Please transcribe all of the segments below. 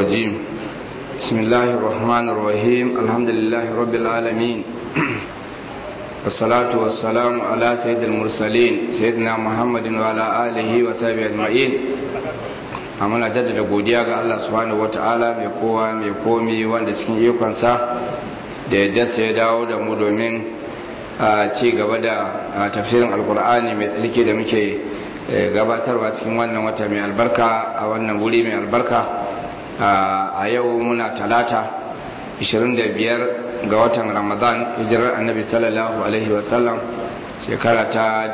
الرجيم بسم الله الرحمن الرحيم الحمد لله رب العالمين والصلاة والسلام على سيد المرسلين سيدنا محمد وعلى آله وصحبه أجمعين amana jaddada godiya ga Allah subhanahu wataala mai kowa mai komi wanda cikin ikonsa da yadda sai ya dawo da mu domin a ci gaba da tafsirin alkur'ani mai tsalki da muke gabatarwa cikin wannan wata mai albarka a wannan wuri mai albarka a yau muna talata 25 ga watan ramadan hijirar annabi sallallahu alaihi wasallam shekara ta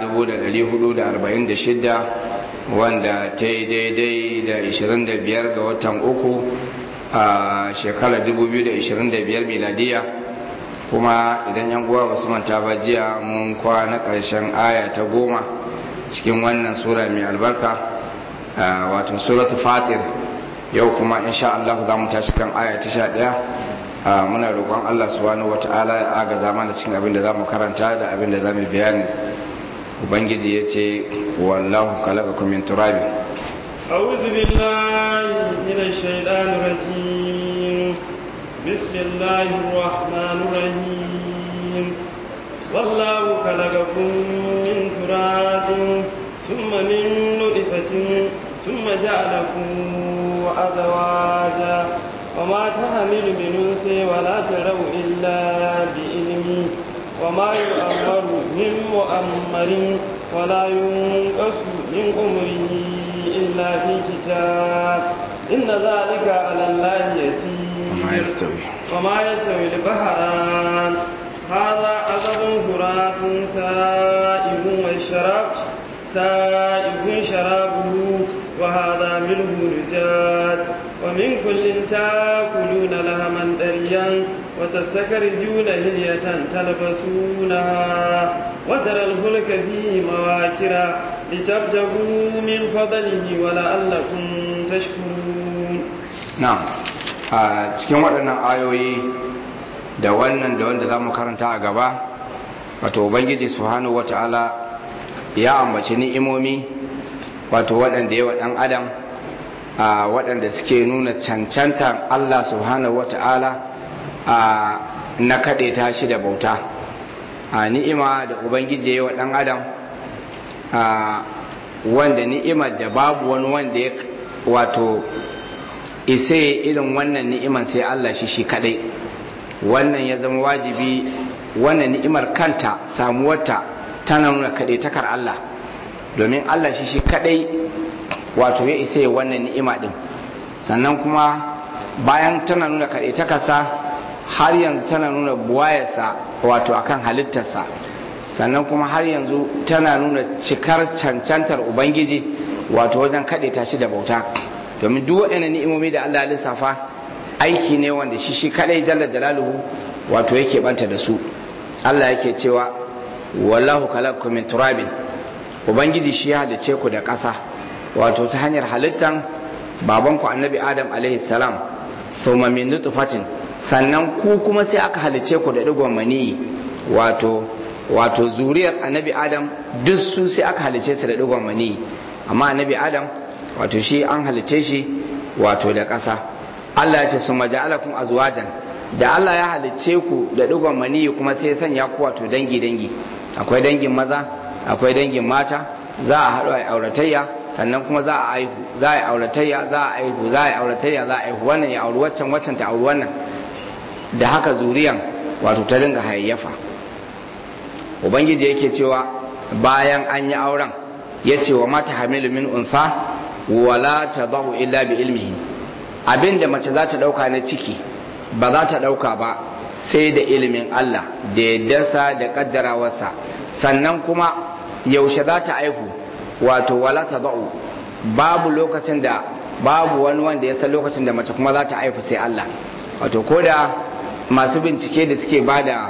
1446 wanda ta yi daidai da 25 ga watan uku a shekarar 2025 miladiya kuma idan yan uwa basu manta ba jiya mun kwana ƙarshen aya ta goma cikin wannan sura mai albarka wato suratu fatir yau kuma insha Allah za mu tashi kan aya ta sha ɗaya muna roƙon Allah subhanahu wata'ala ya agaza mana cikin abin da za mu karanta da abin da za mu bayani ubangiji ya ce wallahu khalaqakum min turabi أعوذ بالله من الشيطان الرجيم بسم الله الرحمن الرحيم والله خلقكم من تراب ثم من نطفة ثم جعلكم أزواجا وما تحمل من أنثى ولا تروا إلا بإلمه وما يؤمر من مؤمر ولا ينقص من أمره إلا في كتاب إن ذلك على الله يسير وما يستوي وما يستوي البحران هذا عذب فرات سائغ والشراب سائغ شرابه وهذا ملح نجاد ومن كل تاكلون لهما دريا وتستخرجون هلية تلبسونها وترى الفلك فيه مواكر لتبتغوا من فضله ولعلكم تشكرون na'am a cikin waɗannan ayoyi da wannan da wanda za mu karanta a gaba wato ubangiji subhanahu wata'ala ya ambaci ni'imomi wato waɗanda yawa ɗan adam a waɗanda suke nuna cancantar Allah subhanahu wata'ala a na kaɗe ta shi da bauta a ni'ima da ubangiji yawa ɗan adam a wanda ni'imar da babu wani wanda ya wato isa irin wannan ni'imar sai Allah shi shi kadai wannan ya zama wajibi wannan ni'imar kanta samuwarta tana nuna kadai takar Allah domin Allah shi shi kadai wato ya isa wannan ni'ima din sannan kuma bayan tana nuna kadai takarsa har yanzu tana nuna buwayarsa wato akan halittarsa sannan kuma har yanzu tana nuna cikar cancantar ubangiji wato wajen kaɗe ta shi da bauta domin duk waɗannan ni'imomi da Allah ya lissafa aiki ne wanda shi shi kadai jalla jalaluhu wato yake banta da su Allah yake cewa wallahu khalaqakum min turabin ubangiji shi ya halice ku da ƙasa wato ta hanyar halittan babanku annabi adam alaihi salam thumma min nutfatin sannan ku kuma sai aka halice ku da digon mani wato wato zuriyar annabi adam duk su sai aka halice su da digon mani amma annabi adam wato shi an halice shi wato da ƙasa Allah ya ce su maja'alakum azwajan da Allah ya halice ku da digon mani kuma sai ya sanya ku wato dangi dangi akwai dangin maza akwai dangin mata za a haɗu a auratayya sannan kuma za a aihu za a yi auratayya za a aihu za a yi auratayya za a aihu wannan ya auri waccan waccan ta auri wannan da haka zuriyan wato ta dinga hayayyafa ubangiji yake cewa bayan an yi auren ya ce wa mata hamilu min unfa wala ta zahu illa bi ilmihi abinda mace za ta dauka na ciki ba za ta dauka ba sai da ilimin Allah da yaddarsa da kaddarawarsa sannan kuma yaushe za ta aihu wato wala ta zahu babu lokacin da babu wani wanda ya san lokacin da mace kuma za ta aihu sai Allah wato ko da masu bincike da suke ba da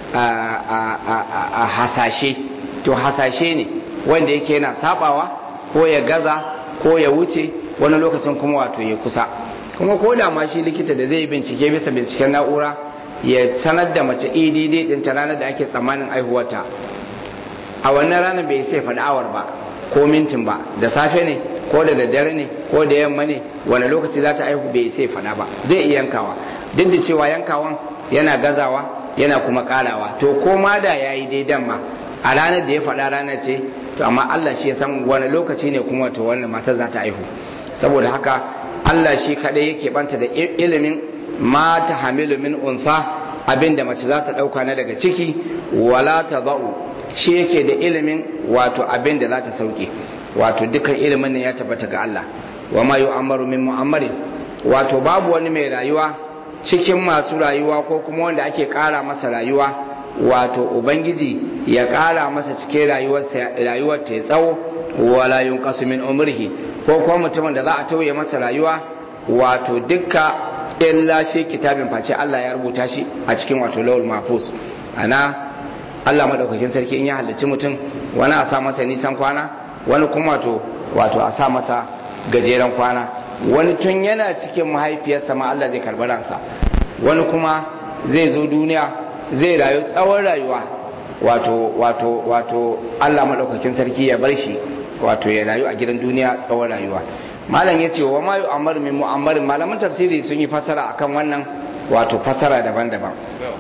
a hasashe to hasashe ne wanda yake yana sabawa ko ya gaza ko ya wuce wani lokacin kuma wato ya kusa kuma ko da ma shi likita da zai bincike bisa binciken na'ura ya sanar da mace edd din ta ranar da ake tsammanin aihuwarta a wannan ranar bai sai faɗi awar ba ko mintin ba da safe ne ko da daddare ne ko da yamma ne wani lokaci za ta aihu bai sai faɗa ba zai iya yankawa duk da cewa yankawan yana gazawa yana kuma karawa to ko ma da ya yi daidan ma a ranar da ya faɗa ranar ce to amma Allah shi ya san wani lokaci ne kuma to wannan matar za ta aihu saboda haka Allah shi kaɗai yake banta da ilimin ma ta hamilu min unsa abin da mace za ta ɗauka na daga ciki wala ta za'u shi yake da ilimin wato abin da za ta sauke wato dukkan ilimin nan ya tabbata ga Allah wa ma yu'ammaru min mu'ammarin wato babu wani mai rayuwa cikin masu rayuwa ko kuma wanda ake ƙara masa rayuwa wato ubangiji ya ƙara masa cikin rayuwar ta tsawo wala yunqasu min umrihi ko kuma mutumin da za a tauye masa rayuwa wato dukka illa fi kitabin face Allah ya rubuta shi a cikin wato lawul mahfuz ana Allah madaukakin sarki in ya halicci mutum wani a sa masa nisan kwana wani kuma wato wato a sa masa gajeren kwana wani tun yana cikin mahaifiyarsa ma Allah zai karɓi ransa wani kuma zai zo duniya zai rayu tsawon rayuwa wato wato wato Allah madaukakin sarki ya bar shi wato ya rayu a gidan duniya tsawon rayuwa malam ya ce wa ma yu'ammar min mu'ammarin malaman tafsiri sun yi fasara akan wannan wato fasara daban-daban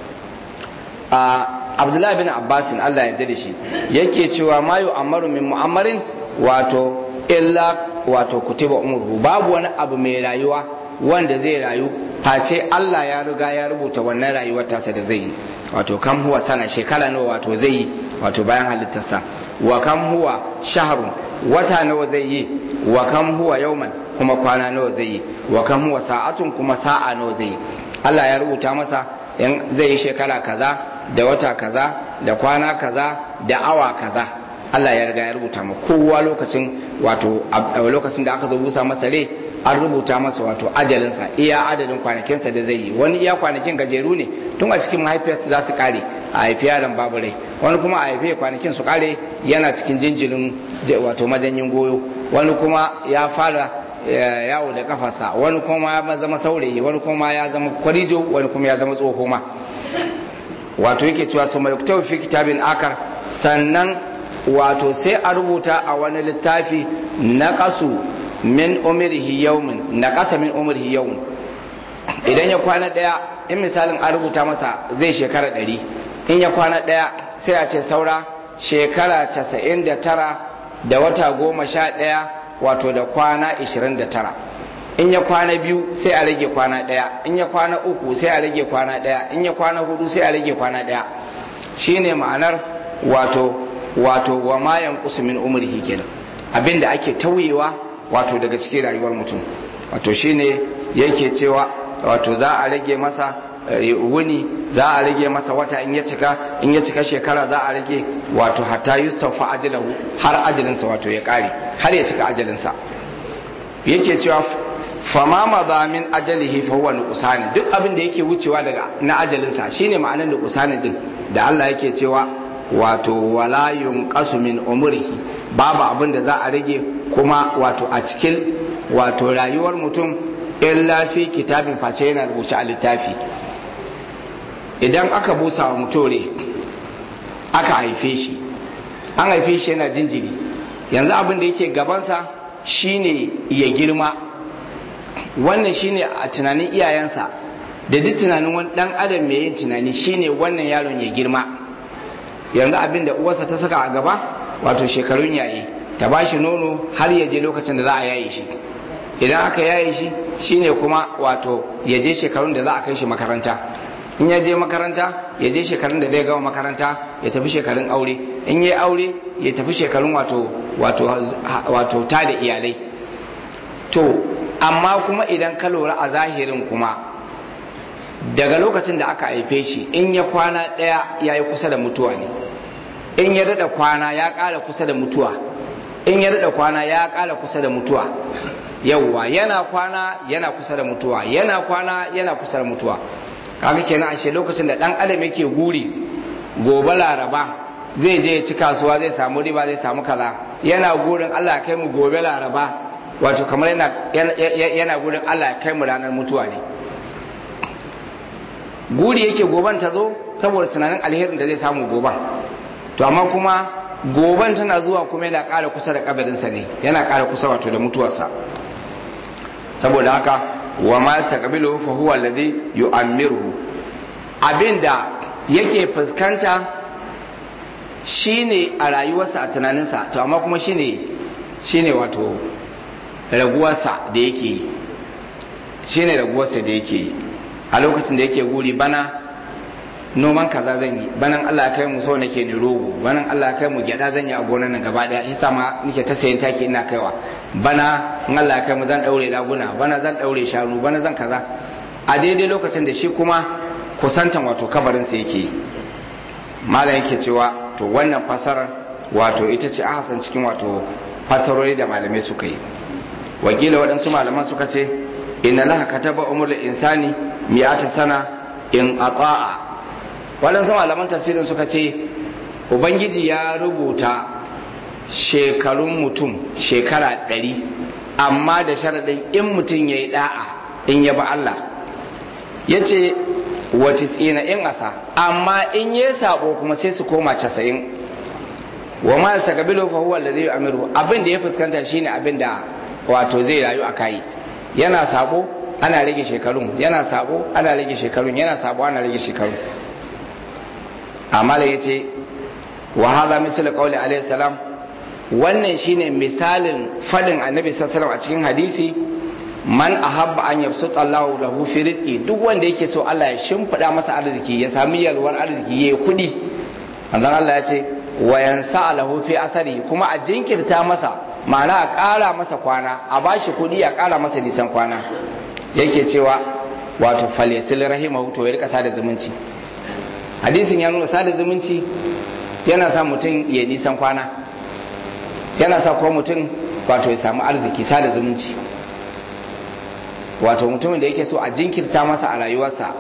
a abdullahi bin abbasin Allah ya da shi yake cewa ma yu'ammaru min mu'ammarin wato illa wato kutiba umruhu babu wani abu mai rayuwa wanda zai rayu face Allah ya riga ya rubuta wannan rayuwar tasa da zai yi wato kam huwa sana shekara nawa wato zai yi wato bayan halittarsa wa kam huwa shahrun wata nawa zai yi wa kam huwa yauman kuma kwana nawa zai yi wa kam huwa sa'atun kuma sa'a nawa zai yi Allah ya rubuta masa in zai yi shekara kaza da wata kaza da kwana kaza da awa kaza Allah ya riga ya rubuta ma kowa lokacin wato lokacin da aka zo busa masa rai an rubuta masa wato ajalinsa iya adadin kwanakinsa da zai yi wani iya kwanakin gajeru ne tun a cikin mahaifiyarsa za su kare a haifi yaron babu rai wani kuma a haifi kwanakin su kare yana cikin jinjirin wato majanyin goyo wani kuma ya fara yawo da kafarsa wani kuma ya zama saurayi wani kuma ya zama kwarijo wani kuma ya zama tsoho ma wato yake cewa su mai fi kitabin akar sannan wato sai a rubuta a wani littafi na kasu min umrihi yawmin na kasa min umrihi yawmin idan ya kwana daya in misalin an rubuta masa zai shekara ɗari in ya kwana daya sai a ce saura shekara casa'in da tara da wata goma sha ɗaya wato da kwana ishirin da tara in ya kwana biyu sai a rage kwana ɗaya in ya kwana uku sai a rage kwana ɗaya in ya kwana hudu sai a rage kwana ɗaya shine ma'anar wato wato wa mayan min umrihi kenan abinda ake tauyewa wato daga cikin rayuwar mutum wato shine yake cewa wato za a rage masa wuni za a rage masa wata in ya cika in ya cika shekara za a rage wato hatta yustafa ajalahu har ajalinsa wato ya kare har ya cika ajalinsa yake cewa fama maza min ajalihi fa huwa nuqsani duk abin da yake wucewa daga na ajalinsa shine ma'anar nuqsani din da Allah yake cewa wato wala yunqasu min umrihi babu abin da za a rage kuma wato a cikin wato rayuwar mutum illa fi kitabin face yana rubuce a littafi idan aka busa wa mutore aka haife shi an haife shi yana jinjiri yanzu abin da yake gabansa shine ya girma wannan shine a tunanin iyayensa da duk tunanin wani dan adam mai yin tunani shine wannan yaron ya girma yanzu abin da uwarsa ta saka a gaba wato shekarun yayi ta ba shi nono har ya je lokacin da za a yaye shi idan aka yaye shi shine kuma wato ya je shekarun da za a kai shi makaranta in ya je makaranta ya je shekarun da zai gama makaranta ya tafi shekarun aure in ya aure ya tafi shekarun wato wato wato ta da iyalai to amma kuma idan ka lura a zahirin kuma daga lokacin da aka haife shi in ya kwana ɗaya ya yi kusa da mutuwa ne in ya daɗa kwana ya ƙara kusa da mutuwa in ya daɗa kwana ya ƙara kusa da mutuwa yauwa yana kwana yana kusa da mutuwa yana kwana yana kusa da mutuwa kaga kenan ashe lokacin da ɗan adam yake guri gobe laraba zai je ya ci kasuwa zai samu riba zai samu kaza yana gurin Allah ya kai mu gobe laraba wato kamar yana yana gurin Allah ya kai mu ranar mutuwa ne guri yake goban ta zo saboda tunanin alherin da zai samu goban to amma kuma goban tana zuwa kuma yana ƙara kusa da kabarinsa ne yana ƙara kusa wato da mutuwarsa saboda haka wa ma taqbilu fa huwa alladhi yu'ammiruhu abinda yake fuskanta shine a rayuwarsa a tunaninsa to amma kuma shine shine wato raguwarsa da yake yi shine raguwarsa da yake yi a lokacin da yake guri bana noman kaza zan yi banan Allah ya kai mu so nake ni rogo banan Allah ya kai mu gyada zan yi a gonar nan gaba daya yasa ma nake ta sayan taki ina kaiwa bana in Allah ya kai mu zan daure laguna bana zan daure shanu bana zan kaza a daidai lokacin da shi kuma kusantan wato kabarin sa yake malam yake cewa to wannan fasarar wato ita ce ahasan cikin wato fasarori da malamai suka yi wakila waɗansu malaman suka ce inna laha kataba umrul insani mi'ata sana in ata'a waɗansu malaman tafsirin suka ce ubangiji ya rubuta shekarun mutum shekara ɗari amma da sharaɗin in mutum ya yi ɗa'a in ya ba Allah ya ce wace tsina in asa amma in ya sabo kuma sai su koma casa'in wa ma ta kabilo fa huwa alladhi yu'amiru abin da ya fuskanta shine abin da wato zai rayu a kai yana sabo ana rage shekarun yana sabo ana rage shekarun yana sabo ana rage shekarun amala ya ce wa haza misal qawli alayhi salam wannan shine misalin fadin annabi sallallahu a cikin hadisi man ahabba an yabsuta Allahu lahu fi rizqi duk wanda yake so Allah ya shimfida masa arziki ya sami yalwar arziki yayi kudi manzon Allah ya ce wa yansa lahu fi asari kuma a jinkirta masa ma'ana a ƙara masa kwana a bashi kudi a ƙara masa nisan kwana yake cewa wato falyasil rahimahu to ya rika sada zumunci hadisin ya nuna sada zumunci yana sa mutum ya nisan kwana yana sa kuma mutum wato ya samu arziki sada zumunci wato mutumin da yake so a jinkirta masa a rayuwarsa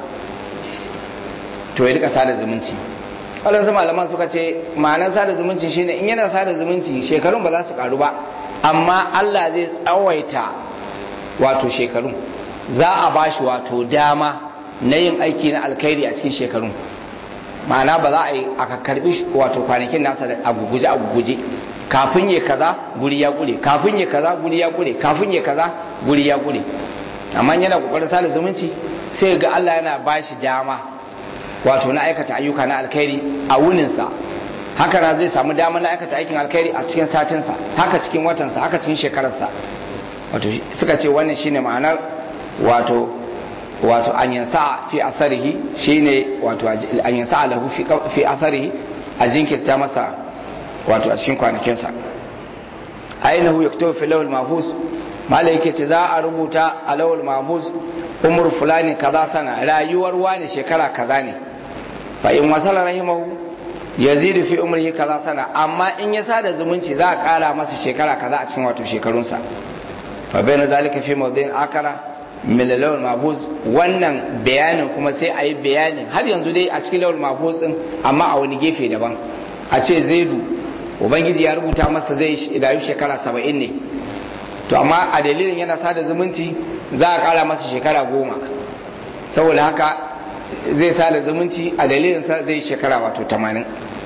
to ya rika sada zumunci waɗansu malaman suka ce ma'anar sada zumunci shine in yana sada zumunci shekarun ba za su karu ba amma Allah zai tsawaita wato shekarun za a bashi wato dama na yin aiki na alkhairi a cikin shekarun ma'ana ba za a yi aka karbi wato kwanakin nasa da aguguje aguguje kafin ya kaza guri ya kure kafin ya kaza guri ya kure kafin ya kaza guri ya kure amma yana kokarin sada zumunci sai ga Allah yana bashi dama wato na aikata ayyuka na alkhairi a wuninsa haka na zai samu dama na aikata aikin alkhairi a cikin satinsa haka cikin watansa haka cikin shekararsa wato suka ce wannan shine ma'anar wato wato an yansa fi asarihi shine wato an yansa lahu fi asarihi a jinkirta masa wato a cikin kwanakinsa ainihu yaktubu fi lawal mahfuz malai yake ce za a rubuta a lawal mahfuz umur fulani kaza sana rayuwar wani shekara kaza ne fa in wasala rahimahu yazidu fi umrihi kaza sana amma in ya sada zumunci za a kara masa shekara kaza a cikin wato shekarunsa fa bayna zalika fi mawdin akara min lawal mahfuz wannan bayanin kuma sai a yi bayanin har yanzu dai a cikin lawal mahfuz din amma a wani gefe daban a ce zaidu ubangiji ya rubuta masa zai rayu shekara saba'in ne to amma a dalilin yana sada zumunci za a kara masa shekara goma saboda haka zai sada zumunci a dalilin sa zai shekara wato tamanin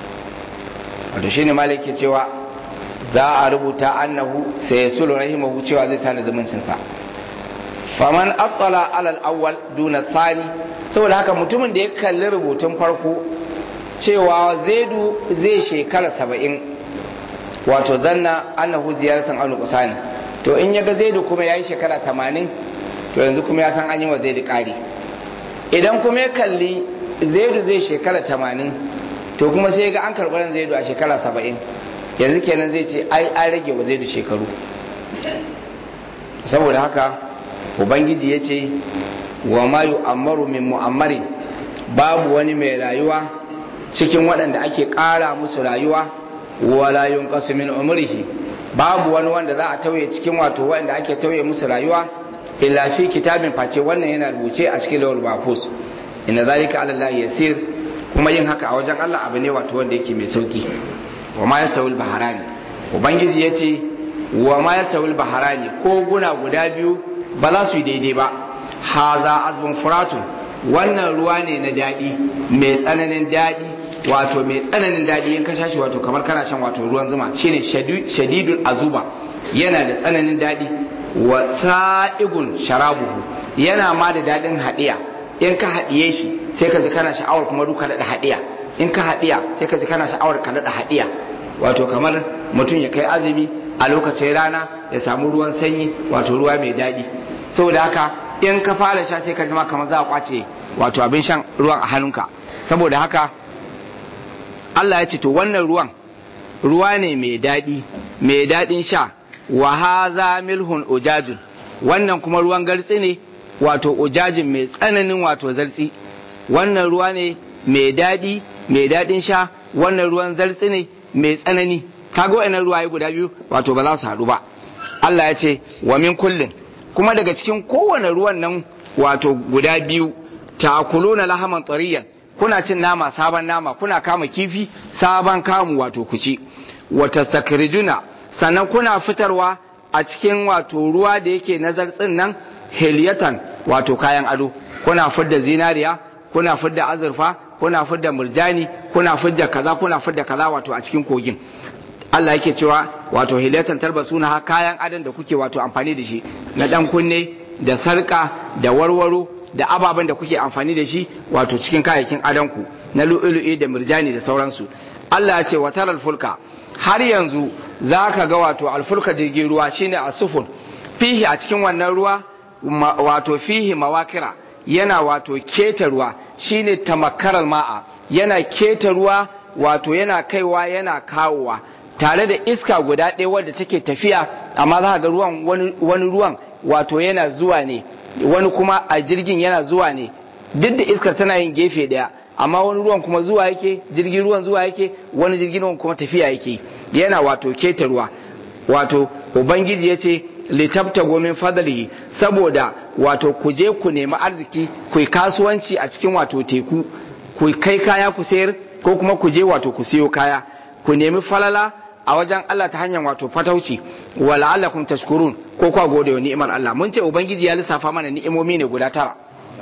wato shine malik ke cewa za a rubuta annahu sai ya sulu rahimahu cewa zai sada zumuncinsa faman attala alal awwal duna sani saboda haka mutumin da ya kalli rubutun farko cewa zaidu zai shekara saba'in wato zanna annahu ziyaratan al qusani to in yaga zaidu kuma yayi shekara tamanin to yanzu kuma ya san an yi wa zaidu ƙari idan kuma ya kalli zaidu zai shekara tamanin to kuma sai ga an karɓi ran zaidu a shekara saba'in yanzu kenan zai ce ai an rage wa zaidu shekaru saboda haka ubangiji ya ce wa ma yu'ammaru min mu'ammarin babu wani mai rayuwa cikin waɗanda ake ƙara musu rayuwa wala yunqasu min umrihi babu wani wanda za a tauye cikin wato waɗanda ake tauye musu rayuwa illa fi kitabin face wannan yana rubuce a cikin lawal mahfuz inna zalika ala allahi yasir kuma yin haka a wajen Allah abu ne wato wanda yake mai sauki wa ma yasawul baharani ubangiji yace wa ma yasawul baharani ko guna guda biyu ba za su yi daidai ba haza azbun furatun wannan ruwa ne na daɗi mai tsananin daɗi wato mai tsananin daɗi in ka sha shi wato kamar kana shan wato ruwan zuma shine shadidul azuba yana da tsananin daɗi wa sa'igun sharabuhu yana ma da daɗin haɗiya in ka haɗiye shi sai ka ji kana sha'awar kuma duka daɗa haɗiya in ka haɗiya sai ka ji kana sha'awar ka daɗa haɗiya wato kamar mutum ya kai azumi a lokacin rana ya samu ruwan sanyi wato ruwa mai daɗi saboda haka in ka fara sha sai ka ji ma kamar za a kwace wato abin shan ruwan a hannunka saboda haka Allah ya ce to wannan ruwan ruwa ne mai daɗi mai daɗin sha wa haza milhun ujajun wannan kuma ruwan gartsi ne wato ujajin mai tsananin wato zartsi wannan ruwa ne mai daɗi mai daɗin sha wannan ruwan zartsi ne mai tsanani kaga wa'annan ruwaye guda biyu wato ba za su haɗu ba Allah ya ce wa min kullin kuma daga cikin kowane ruwan nan wato guda biyu ta'kuluna lahaman tariyan kuna cin nama sabon nama kuna kama kifi sabon kamu wato kuci wata sakrijuna sannan kuna fitarwa a cikin wato ruwa da yake na zartsin nan heliyatan wato kayan ado kuna fidda zinariya kuna fidda azurfa kuna fidda murjani kuna fidda kaza kuna fidda kaza wato a cikin kogin Allah yake cewa wato hilatan tarbasuna ha kayan adon da kuke wato amfani da shi na dan kunne da sarka da warwaro da ababen da kuke amfani da shi wato cikin kayayyakin adonku na lu'ulu'i da murjani da sauransu Allah ya ce wa taral fulka har yanzu za ka ga wato alfulka jirgin ruwa shine asufun fihi a cikin wannan ruwa wato fihi mawakira yana wato keta ruwa shine tamakkaral ma'a yana keta ruwa wato yana kaiwa yana kawowa tare da iska guda ɗaya wadda take tafiya amma za ga ruwan wani ruwan wato yana zuwa ne wani kuma a jirgin yana zuwa ne duk da iskar tana yin gefe ɗaya amma wani ruwan kuma zuwa yake jirgin ruwan zuwa yake wani jirgin ruwan kuma tafiya yake yana wato keta ruwa wato ubangiji ya ce litabta gomin fadalihi saboda wato ku je ku nemi arziki ku yi kasuwanci a cikin wato teku ku kai kaya ku sayar ko kuma ku je wato ku siyo kaya ku nemi falala a wajen Allah ta hanyar wato fatauci wa la'allakum tashkurun ko kwa gode wa ni'imar Allah mun ce ubangiji ya lissafa mana ni'imomi ne guda tara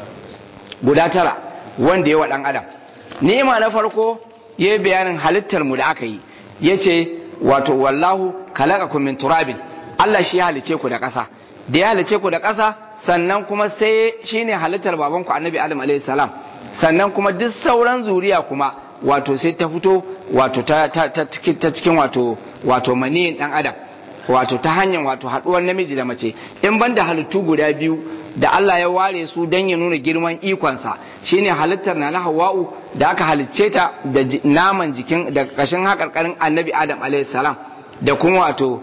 guda tara wanda ya wa dan adam ni'ima na farko ya yi bayanin halittar mu da aka yi ya ce wato wallahu khalaqakum min turabin Allah shi ya halice ku da ƙasa da ya halice ku da ƙasa sannan kuma sai shine halittar babanku annabi adam alaihi salam sannan kuma duk sauran zuriya kuma wato sai ta fito wato ta, ta, ta, ta cikin wato wato maniyin dan adam wato ta hanyar wato haduwar namiji da mace in banda halittu guda biyu da Allah ya ware su don ya nuna girman ikonsa shine halittar na hawa'u da aka halicce ta da naman jikin da kashin hakarkarin annabi adam alaihi salam da kuma wato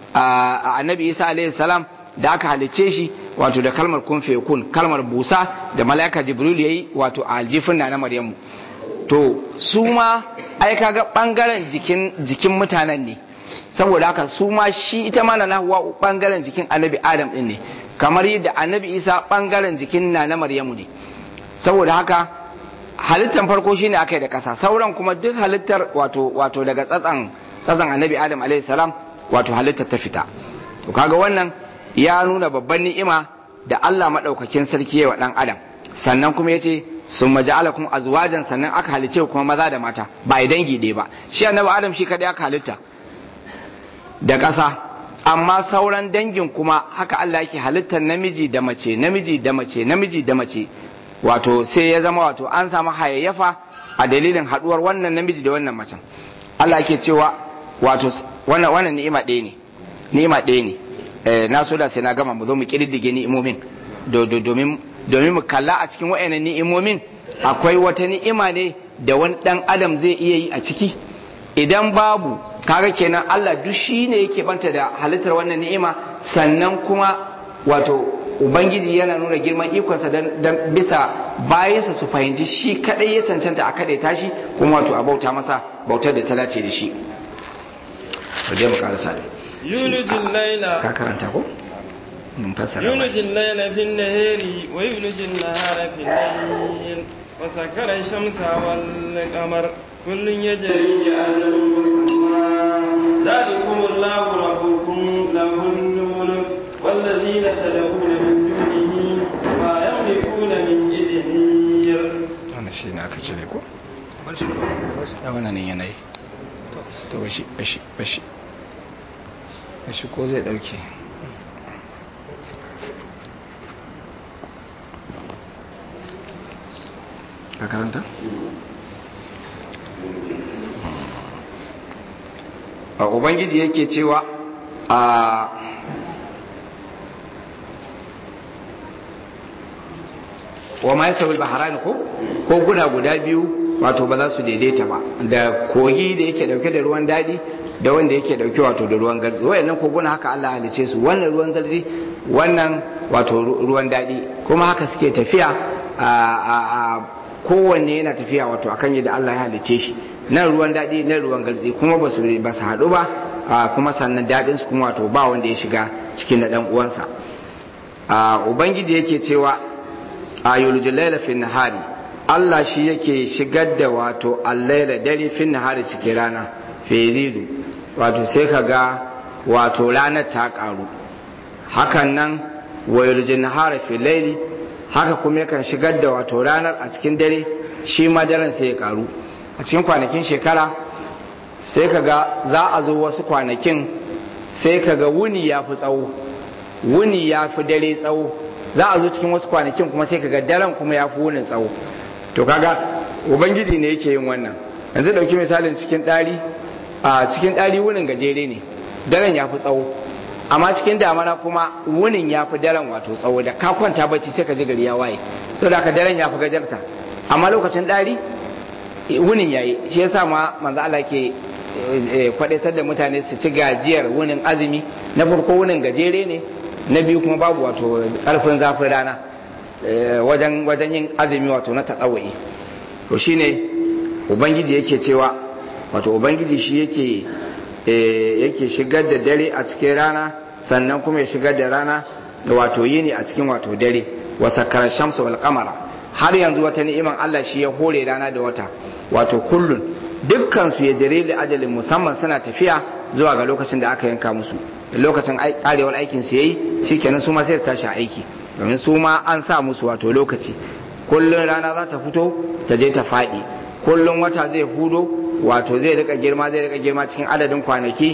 annabi isa alaihi salam da aka halicce shi wato da kalmar kun kun kalmar busa da mala'ika jibril yayi wato a aljifin na maryamu to su ma ai kaga bangaren jikin jikin mutanen ne saboda haka su ma shi ita ma na hawa bangaren jikin annabi adam din ne kamar yadda annabi isa bangaren jikin na na maryamu ne saboda haka halittar farko shine aka yi da kasa sauran kuma duk halittar wato wato daga tsatsan tsatsan annabi adam alaihi salam wato halittar ta fita to kaga wannan ya nuna babban ni'ima da Allah madaukakin sarki ya wa dan adam sannan kuma yace sun maja'alakum azwajan sannan aka halice kuma maza da mata ba a dangi ɗaya ba shi annabi adam shi kadai aka halitta da ƙasa amma sauran dangin kuma haka Allah yake halittar namiji da mace namiji da mace namiji da mace wato sai ya zama wato an samu hayayyafa a dalilin haduwar wannan namiji da wannan macen Allah yake cewa wato wannan wannan ni'ima ɗaya ne ni'ima ɗaya ne eh na so da sai na gama mu zo mu kididdige ni'imomin domin domin mu kalla a cikin wayannan ni'imomin akwai wata ni'ima ne da wani dan adam zai iya yi a ciki idan babu kaga kenan Allah duk shi ne yake banta da halittar wannan ni'ima sannan kuma wato ubangiji yana nuna girman ikonsa dan bisa bayansa su fahimci shi kadai ya cancanta a kadai tashi kuma wato a bauta masa bautar da ta dace da shi dai mu karasa da yulijin laila ka karanta ko mun fassara yulijin laila fin nahari wa yulijin nahara fin layl wa sakara shamsa wal qamar kullun yajri ala musamma ذلكم الله ربكم له الملك والذين تدعون من دونه ما يملكون من إذنير wannan shi ne aka cire ko ya wannan yanayi to bashi bashi bashi bashi ko zai dauke ka karanta? a ubangiji yake cewa a wa ma yasawul baharani ko ko guna guda biyu wato ba za su daidaita ba da kogi da yake dauke da ruwan dadi da wanda yake dauke wato da ruwan garzi wayannan koguna haka Allah halice su wannan ruwan garzi wannan wato ruwan dadi kuma haka suke tafiya a kowanne yana tafiya wato akan yadda Allah ya halice shi nan ruwan dadi nan ruwan garzi kuma ba su ba su haɗu ba kuma sannan dadin su kuma wato ba wanda ya shiga cikin na dan uwansa ubangiji yake cewa ayul laila fi nahari Allah shi yake shigar da wato allaila dare fi nahari cikin rana fezidu wato sai ka ga wato ranar ta karu hakan nan wayul nahara fi laili haka kuma yakan shigar da wato ranar a cikin dare shi ma daren sai ya karu a cikin kwanakin shekara sai ka ga za a zo wasu kwanakin sai ka ga wuni ya fi tsawo wuni ya fi dare tsawo za a zo cikin wasu kwanakin kuma sai ka ga daren kuma ya fi wunin tsawo to kaga ubangiji ne yake yin wannan yanzu dauki misalin cikin ɗari a cikin ɗari wunin gajere ne daren ya fi tsawo amma cikin damana kuma wunin ya fi daren wato tsawo da ka kwanta bacci sai ka ji gari ya waye so da ka daren ya fi gajarta amma lokacin ɗari wunin ya yi shi yasa ma manzo Allah ke kwadaitar da mutane su ci gajiyar wunin azumi na farko wunin gajere ne na biyu kuma babu wato karfin zafin rana wajen wajen yin azumi wato na taɗawa'i to shine ubangiji yake cewa wato ubangiji shi yake yake shigar da dare a cikin rana sannan kuma ya shigar da rana da wato yini a cikin wato dare wa sakara shamsu wal qamara har yanzu wata ni'iman Allah shi ya hore rana da wata wato kullun dukkan su ya jere da ajalin musamman suna tafiya zuwa ga lokacin da aka yanka musu lokacin karewar aikin su yayi shikenan su ma sai su tashi aiki domin su ma an sa musu wato lokaci kullun rana za ta fito ta je ta faɗi kullun wata zai hudo wato zai rika girma zai rika girma cikin adadin kwanaki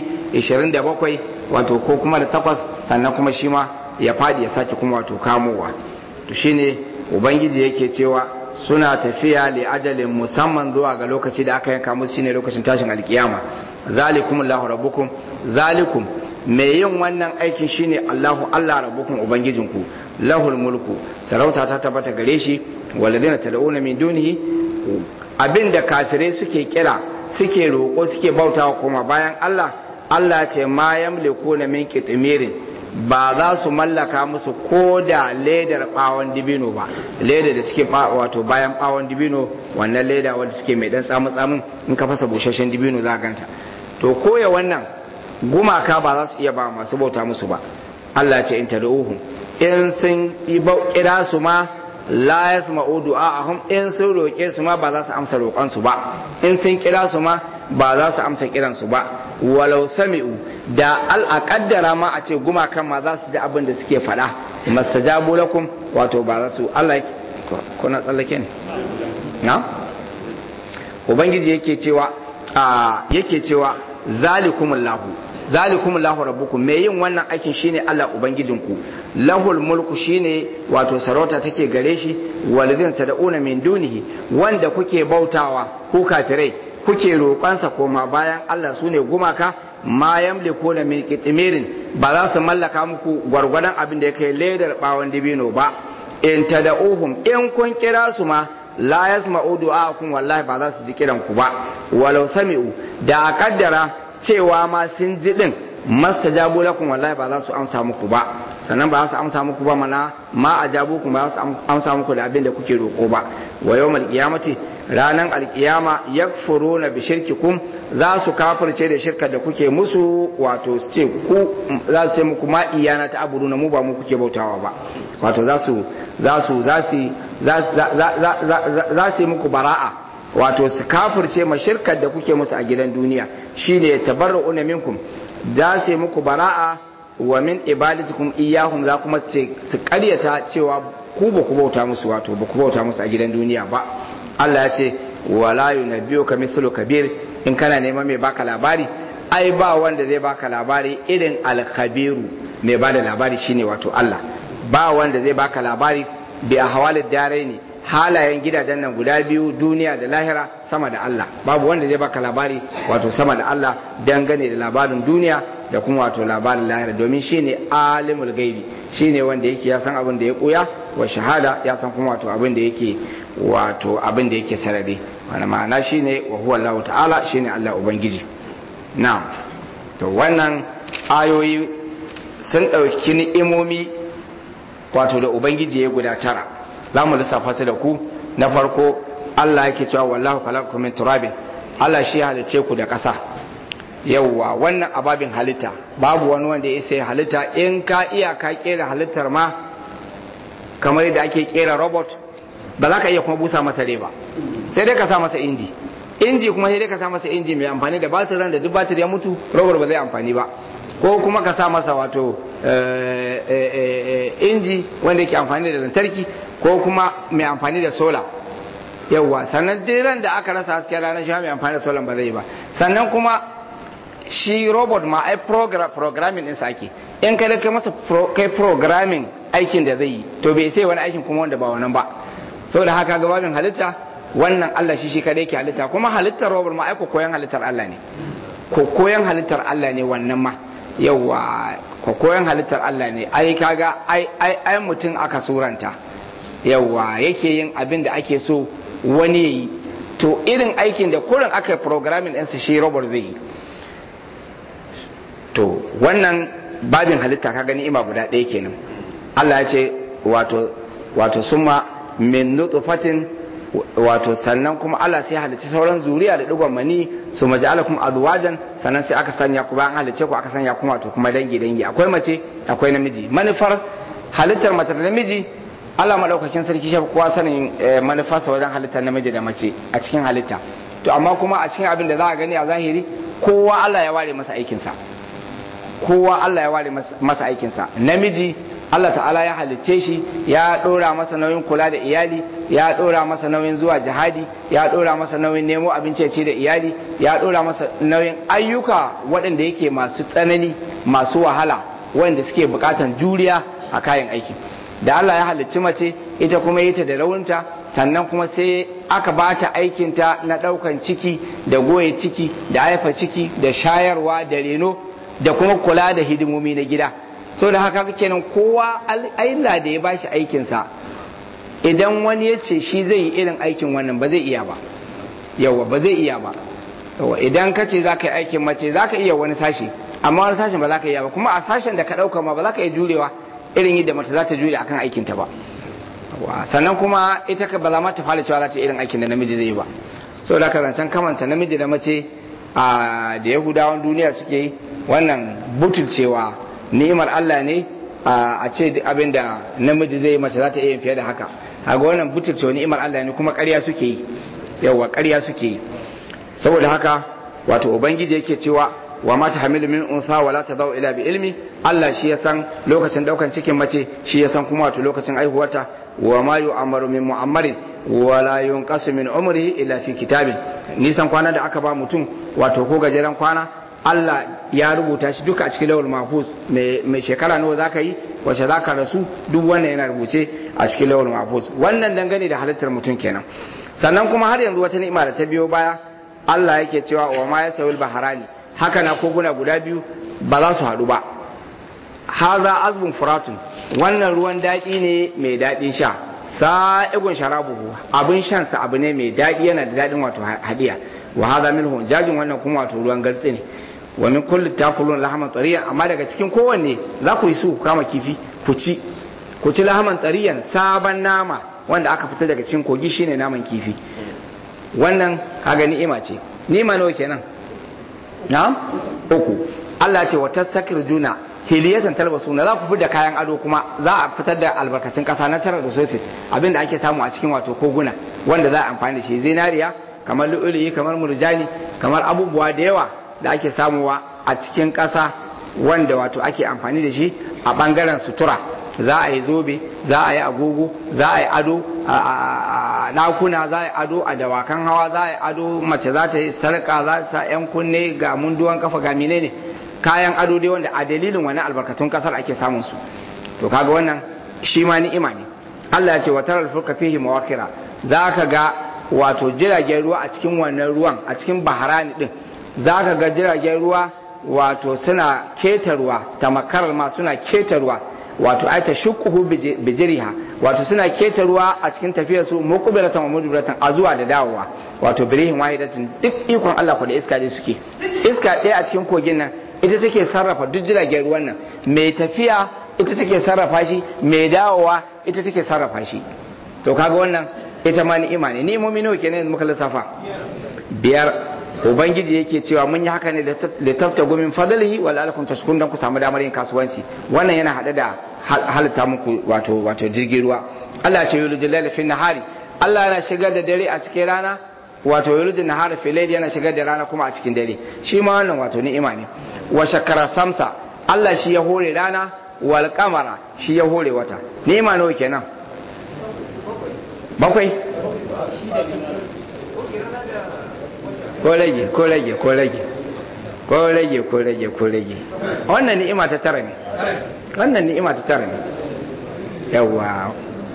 27 wato ko kuma da takwas sannan kuma shi ma ya faɗi ya sake kuma wato kamowa to shine ubangiji yake cewa suna tafiya li ajalin musamman zuwa ga lokaci da aka yanka musu shine lokacin tashin alkiyama zalikum Allahu rabbukum zalikum mai yin wannan aikin shine Allahu Allah rabbukum ubangijinku lahul mulku sarauta ta tabbata gare shi walladina tad'una min dunihi abinda kafirai suke kira suke roƙo suke bautawa kuma bayan Allah Allah ce ma yamliku min qitmirin ba za su mallaka musu ko da ledar bawon dibino ba leda da suke wato bayan bawon dibino wannan leda wanda suke mai dan tsamu tsamin in ka fasa busasshen dibino za ganta to koya wannan gumaka ba za su iya ba masu bauta musu ba Allah ce in tad'uhum in sun kira su ma la yasma'u du'a'ahum in sun roƙe su ma ba za su amsa roƙon su ba in sun kira su ma ba za su amsa kiran su ba walau sami'u da al'aqaddara ma a ce gumakan ma za su ji abin da suke faɗa mastajabu lakum wato ba za su Allah kuna tsallake ne na ubangiji yake cewa yake cewa zalikumullahu zalikumullahu rabbukum me yin wannan aikin shine Allah ubangijinku lahul mulku shine wato sarauta take gare shi walidin tad'una min dunihi wanda kuke bautawa ku kafirai kuke roƙansa koma bayan Allah sune gumaka ma yamlikuna min qitmirin ba za su mallaka muku gwargwadon abin da yake ledar bawon dibino ba in tad'uhum in kun kira su ma la yasma'u du'aakum wallahi ba za su ji kiran ku ba walau sami'u da a kaddara cewa ma sun ji din mastajabu lakum wallahi ba za su amsa muku ba sannan ba za su amsa muku ba mana ma ajabu ku ba za su amsa muku da abin da kuke roƙo ba wa yawmal qiyamati ranan alqiyama yakfuruna bi shirkikum za su kafirce da shirka da kuke musu wato su ce ku za su ce muku ma iyana ta aburuna mu ba mu kuke bautawa ba wato za su za su za su za su yi muku bara'a wato su kafirce ma shirkar da kuke musu a gidan duniya shine tabarra'una minkum za su yi muku bara'a wa min ibadatikum iyyahum za kuma ce su karyata cewa ku ba ku bauta musu wato ba ku bauta musu a gidan duniya ba Allah ya ce wala yunabbiuka mithlu kabir in kana neman mai baka labari ai ba wanda zai baka labari irin alkhabiru mai bada labari shine wato Allah ba wanda zai baka labari bi ahwalid daraini halayen gidajen nan guda biyu duniya da lahira sama da Allah babu wanda zai baka labari wato sama da Allah dangane da labarin duniya da kuma wato labarin lahira domin shine alimul gaibi shine wanda yake ya san abin da ya koya wa shahada ya san kuma wato abin da yake wato abin da yake sarari wani ma'ana shine wa huwa Allah ta'ala shine Allah ubangiji na'am to wannan ayoyi sun ɗauki ni'imomi wato da ubangiji ya guda tara za mu lissafa su da ku na farko Allah yake cewa wallahu khalaqakum min turabin Allah shi ya halice ku da ƙasa yawwa wannan ababin halitta babu wani wanda ya sai halitta in ka iya ka kera halittar ma kamar yadda ake kera robot ba za ka iya kuma busa masa rai ba sai dai ka sa masa inji inji kuma sai dai ka sa masa inji mai amfani da batiran da duk batir ya mutu robot ba zai amfani ba ko kuma ka sa masa wato inji wanda yake amfani da lantarki ko kuma mai amfani da sola yawwa sannan diran da aka rasa hasken ranar shi mai amfani da sola ba zai ba sannan kuma shi robot ma ai programming din ake in kai kai masa kai programming aikin da zai yi to bai sai wani aikin kuma wanda ba wannan ba saboda haka gababin halitta wannan Allah shi shi kadai ke halitta kuma halittar robot ma ai ko koyan halittar Allah ne ko koyan halittar Allah ne wannan ma yawa ko koyan halittar Allah ne ai kaga ai ai ai mutum aka suranta yawa yake yin abin da ake so wani yayi to irin aikin da kurin aka yi programming ɗinsa shi robot zai yi to wannan babin halitta ka gani ima guda ɗaya kenan Allah ya ce wato wato summa min nutfatin wato sannan kuma Allah sai halicci sauran zuriya da digon mani su maja'ala kuma adwajan sannan sai aka sanya ku bayan halicce ku aka sanya kuma wato kuma dangi dangi akwai mace akwai namiji manufar halittar mace da namiji Allah madaukakin sarki shi kowa sanin manufarsa wajen halittar namiji da mace a cikin halitta to amma kuma a cikin abin da za a gani a zahiri kowa Allah ya ware masa aikinsa kowa Allah ya ware masa aikinsa namiji Allah ta'ala ya halicce shi ya ɗora masa nauyin kula da iyali ya ɗora masa nauyin zuwa jihadi ya ɗora masa nauyin nemo abinci ci da iyali ya ɗora masa nauyin ayyuka waɗanda yake masu tsanani masu wahala wanda suke buƙatan juriya a kayan aiki da Allah ya halicci mace ita kuma yi ta da raunta sannan kuma sai aka ba ta aikinta na ɗaukan ciki da goye ciki da haifa ciki da shayarwa da reno da kuma kula da hidimomi na gida sau da haka kenan kowa Allah da ya bashi aikinsa idan wani ya ce shi zai yi irin aikin wannan ba zai iya ba yawa ba zai iya ba yawa idan ka ce za ka yi aikin mace za ka iya wani sashi amma wani sashen ba za ka iya ba kuma a sashen da ka ɗauka ma ba za ka iya jurewa irin yadda mace za ta jure akan aikinta ba sannan kuma ita ka ba za ma ta fara cewa za ta irin aikin da namiji zai yi ba sau da ka zancen kamanta namiji da mace da yahudawan duniya suke yi wannan butulcewa ni'imar Allah ne a ce abin da namiji zai mace za ta iya fiye da haka a ga wannan butulcewa ni'imar Allah ne kuma ƙarya suke yi yawa ƙarya suke yi saboda haka wato ubangiji yake cewa wa ma ta hamilu min unsa wala ta dau ila bi ilmi Allah shi ya san lokacin daukan cikin mace shi ya san kuma wato lokacin aihuwata wa ma yu'amaru min mu'ammarin wala yunqasu min umrihi illa fi kitabin nisan kwana da aka ba mutum wato ko gajeren kwana Allah ya rubuta shi duka a cikin lawal mahfuz mai shekara nawa zaka yi wace zaka rasu duk wannan yana rubuce a cikin lawal mahfuz wannan dangane da halittar mutum kenan sannan kuma har yanzu wata ni'ima da ta biyo baya Allah yake cewa wa ma yasawil baharani haka na koguna guda biyu ba za su haɗu ba haza azbun furatun wannan ruwan daɗi ne mai daɗin sha sa'igun sharabuhu abin shansa abu ne mai daɗi yana da daɗin wato hadiya wa haza minhu jajin wannan kuma wato ruwan gartsi ne wa min kulli takulun lahaman tariyan amma daga cikin kowanne za ku yi su ku kama kifi ku ci ku ci lahaman tariyan sabon nama wanda aka fita daga cikin kogi shine naman kifi wannan kaga ni'ima ce ni'ima nawa kenan na'am uku Allah ce wa tastakirjuna hiliyatan talbasuna za ku fi da kayan ado kuma za a fitar da albarkacin kasa nasarar resources abinda ake samu a cikin wato koguna wanda za a amfani da shi zinariya kamar lu'ulu'i kamar murjani kamar abubuwa da yawa da ake samuwa a cikin kasa wanda wato ake amfani da shi a bangaren sutura za a yi zobe za a yi agogo za a yi ado a ɗakuna za a yi ado a dawakan hawa za a yi ado mace za ta yi sarƙa za ta sa 'yan kunne ga munduwan kafa ga menene kayan ado dai wanda a dalilin wani albarkatun kasar ake samun su to kaga wannan shi ma ni'ima ne Allah ya ce wa taral fulka fihi mawakira za ka ga wato jiragen ruwa a cikin wannan ruwan a cikin baharani din za ka ga jiragen ruwa wato suna keta ruwa tamakarar ma suna keta ruwa wato ai ta shukuhu bijiriha wato suna keta ruwa a cikin tafiyar su muqbilatan wa mudbiratan a zuwa da dawowa wato birihin wahidatin duk ikon Allah ku da iska dai suke iska ɗaya a cikin kogin nan ita take sarrafa duk jiragen ruwan nan mai tafiya ita take sarrafa shi mai dawowa ita take sarrafa shi to kaga wannan ita ma ni'ima ne ni'imomi nawa kenan yanzu muka lissafa biyar ubangiji yake cewa mun yi haka ne da tafta gumin fadalihi wal alakum tashkurun dan ku samu damar yin kasuwanci wannan yana hada da halitta muku wato wato jirgin ruwa Allah ya ce yulijil laila fi nahari Allah yana shigar da dare a cikin rana wato yulijil nahari fi layli yana shigar da rana kuma a cikin dare shi ma wannan wato ni'ima ne wa shakara samsa Allah shi ya hore rana wal kamara shi ya hore wata ni'ima nawa kenan bakwai ko rage ko rage ko rage ko rage ko rage ko rage wannan ni'ima ta tara ne wannan ni'ima ta tara ne yawa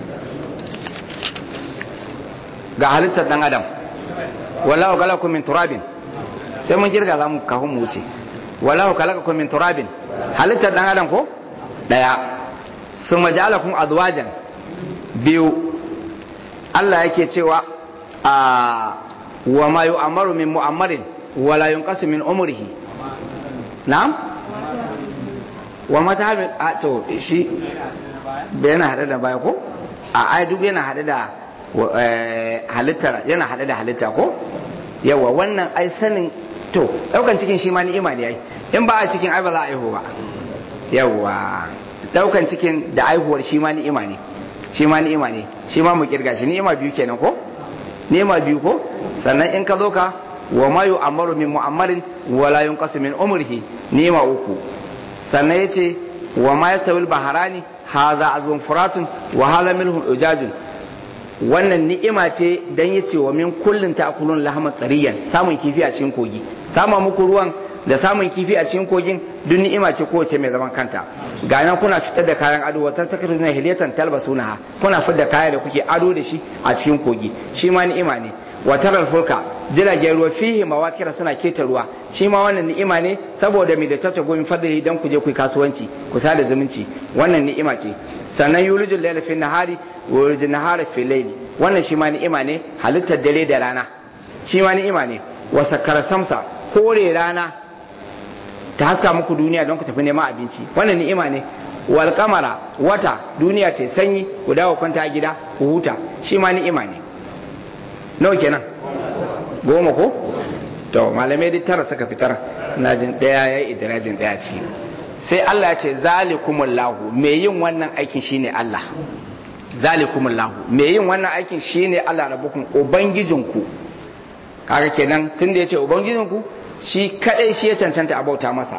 ga halittar dan adam wallahu khalaqakum min turabin sai mun kirga zamu kafin mu wuce wallahu khalaqakum min turabin halittar dan adam ko daya summa ja'alakum azwajan biyu Allah yake cewa a wa ma yu'amaru min mu'ammarin wa la yunqasu min umrihi na'am wa mata hamil a to shi yana hada da baya ko a ai duk yana hada da halitta yana hada da halitta ko yawa wannan ai sanin to daukan cikin shi ma ni'ima ne ai in ba a cikin ai ba za a aihu ba yawa daukan cikin da aihuwar shi ma ni'ima ne shi ma ni'ima ne shi ma mu kirga shi ni'ima biyu kenan ko ni'ima biyu ko sannan in ka zo ka wa ma yu'ammaru min mu'ammarin wa la yunqasu min umrihi ni'ima uku sannan yace wa ma yastawil baharani hadha azbun furatun wa hadha milhun ujajun wannan ni'ima ce dan yace wa min kullin ta'kulun lahma tsariyan samun kifi a cikin kogi sama muku ruwan da samun kifi a cikin kogin duk ni'ima ce kowace mai zaman kanta ga nan kuna fitar da kayan ado wata sakatu na hilatan talbasunaha kuna fitar da kaya da kuke ado da shi a cikin kogi shi ma ni'ima ne wa taral fulka jiragen ruwa fihi mawakira suna keta ruwa shi ma wannan ni'ima ne saboda mai da tafta gomin fadli dan ku je ku kasuwanci ku sada zumunci wannan ni'ima ce sannan yulijul layla fi nahari wa yulijul nahara fi layli wannan shi ma ni'ima ne halittar dare da rana shi ma ni'ima ne wa sakkara samsa kore rana ta haska muku duniya don ku tafi neman abinci wannan ni'ima ne wal kamara wata duniya ta sanyi ku dawo kwanta a gida ku huta shi ma ni'ima ne nawa kenan goma ko to malamai dai tara suka fitar na jin daya ya yi idirajin daya ce sai Allah ya ce zalikumullahu me yin wannan aikin shine Allah zalikumullahu me yin wannan aikin shine Allah rabbukum ubangijinku kaga kenan tunda yace ubangijinku shi kadai shi ya cancanta a bauta masa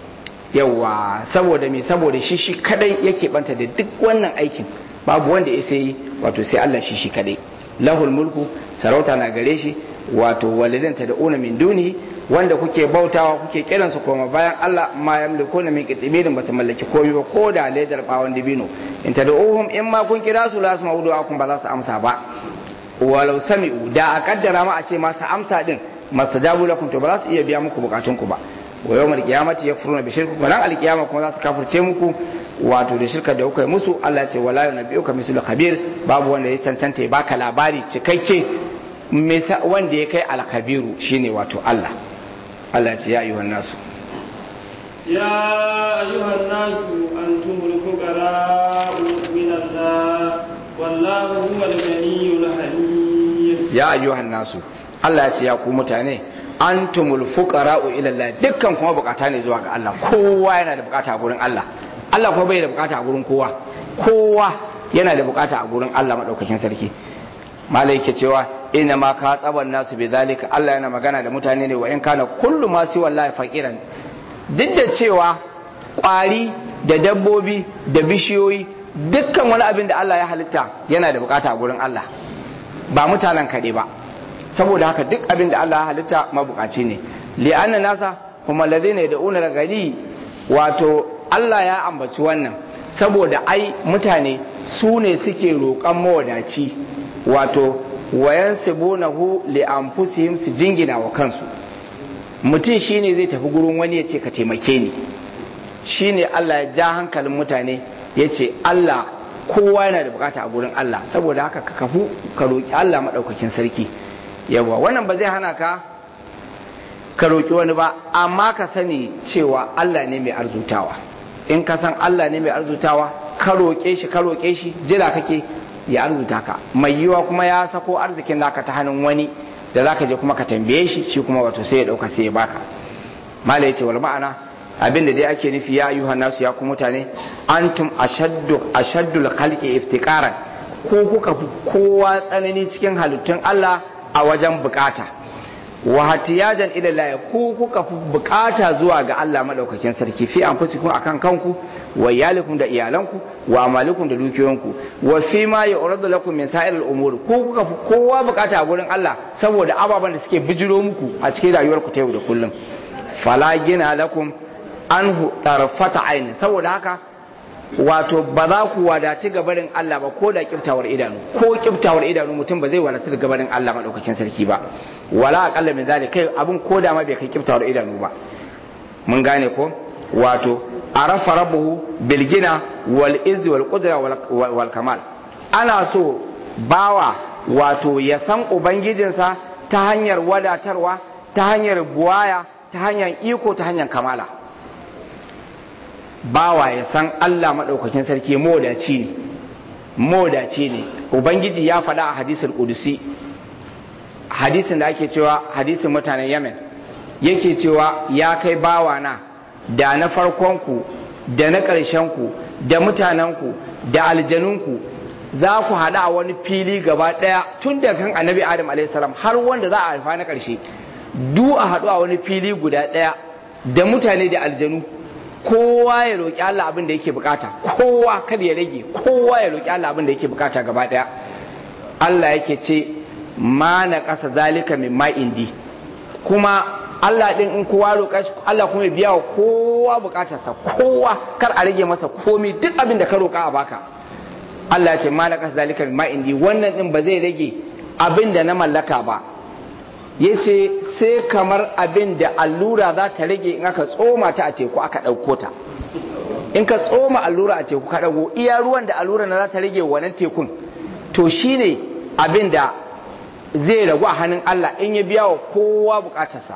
yawa saboda me saboda shi shi kadai yake banta da duk wannan aikin babu wanda ya sai wato sai Allah shi shi kadai lahul mulku sarauta na gare shi wato walidan ta da'una min duni wanda kuke bautawa kuke kiran su koma bayan Allah ma yamliku na min qitibin ba su mallaki komai ba ko da ledar bawon dibino in tad'uhum in ma kun kira su la su maudu akun ba za su amsa ba walau sami'u da a kaddara ma a ce masu amsa din mastajabu lakum to ba za su iya biya muku bukatun ku ba wa yawmal qiyamati yakfuruna bi shirku ran alqiyama kuma za su kafirce muku wato da shirka da kuka yi musu Allah ce wala yunabbiuka mislu khabir babu wanda ya cancanta ya baka labari cikakke wanda ya kai alkhabiru shine wato Allah Allah ce ya ayyuhan nasu يا أيها الناس أنتم الفقراء من الله والله هو الغني الحليم ya ayyuhan nasu Allah ya ce ya ku mutane antumul fuqara'u ila Allah dukkan kuma bukata ne zuwa ga Allah kowa yana da bukata a gurin Allah Allah kuma bai da bukata a gurin kowa kowa yana da bukata a gurin Allah madaukakin sarki malai yake cewa ina ma ka tsaban nasu bi zalika Allah yana magana da mutane ne wa in kana kullu ma si wallahi faqiran duk da cewa kwari da dabbobi da bishiyoyi dukkan wani abin da Allah ya halitta yana da bukata a gurin Allah ba mutanen kaɗai ba saboda haka duk abin da Allah ya halitta mabukaci ne li'anna nasa kuma ladina yad'una gani wato Allah ya ambaci wannan saboda ai mutane su ne suke roƙon mawadaci wato wayan sibunahu li anfusihim su jingina wa kansu mutum shine zai tafi gurin wani ya ce ka taimake ni shine Allah ya ja hankalin mutane ya ce Allah kowa yana da bukata a gurin Allah saboda haka ka kafu ka roƙi Allah maɗaukakin sarki yawa wannan ba zai hana ka ka roƙi wani ba amma ka sani cewa Allah ne mai arzutawa in ka san Allah ne mai arzutawa ka roƙe shi ka roƙe shi jira kake ya arzuta ka mai yiwa kuma ya sako arzikin naka ta hannun wani da zaka je kuma ka tambaye shi shi kuma wato sai ya dauka sai ya baka mala yace wal ma'ana abin da dai ake nufi ya ayyuhan nasu ya ku mutane antum ashaddu ashaddul khalqi iftiqaran ko kuka fi kowa tsanani cikin halittun Allah a wajen bukata wa hatiyajan ila Allah ku kuka fi bukata zuwa ga Allah madaukakin sarki fi anfusikum akan kanku wa iyalikum da iyalanku wa amalikum da dukiyoyinku wa fi ma yu'radu lakum min sa'iril umur ku kuka fi kowa bukata a gurin Allah saboda ababen da suke bijiro muku a cikin rayuwarku ta yau da kullum fala gina lakum anhu tarfata aini saboda haka wato ba za ku wadati gabarin Allah ba ko da kiftawar idanu ko kiftawar idanu mutum ba zai wadatu gabarin Allah madaukakin sarki ba wala aqalla min zalik kai abun ko da ma bai kai kiftawar idanu ba mun gane ko wato arafa rabbuhu bil gina wal izz wal qudra wal kamal ana so bawa wato ya san ubangijinsa ta hanyar wadatarwa ta hanyar buwaya ta hanyar iko ta hanyar kamala bawa ya san Allah maɗaukakin sarki modaci ne modaci ne ubangiji ya faɗa a hadisul kudusi hadisin da ake cewa hadisin mutanen yemen yake cewa ya kai bawa na da na farkonku da na ƙarshenku da mutanenku da aljanunku za ku haɗa a wani fili gaba ɗaya tun da kan annabi adam alaihissalam har wanda za a haifa na ƙarshe du a haɗu a wani fili guda ɗaya da mutane da aljanu kowa ya roƙi Allah abin da yake bukata kowa kada ya rage kowa ya roƙi Allah abin da yake bukata gaba ɗaya Allah yake ce ma na ƙasa zalika min ma indi kuma Allah ɗin in kowa roƙa shi Allah kuma ya biya wa kowa bukatarsa kowa kar a rage masa komi duk abin da ka roƙa a baka Allah ya ce ma na ƙasa zalika min ma indi wannan ɗin ba zai rage abin da na mallaka ba ya ce sai kamar abin da allura za ta rage in aka tsoma ta a teku aka ɗauko ta in ka tsoma allura a teku ka ɗago iya ruwan da allura na za ta rage wannan tekun to shine abin da zai ragu a hannun Allah in ya biya wa kowa bukatarsa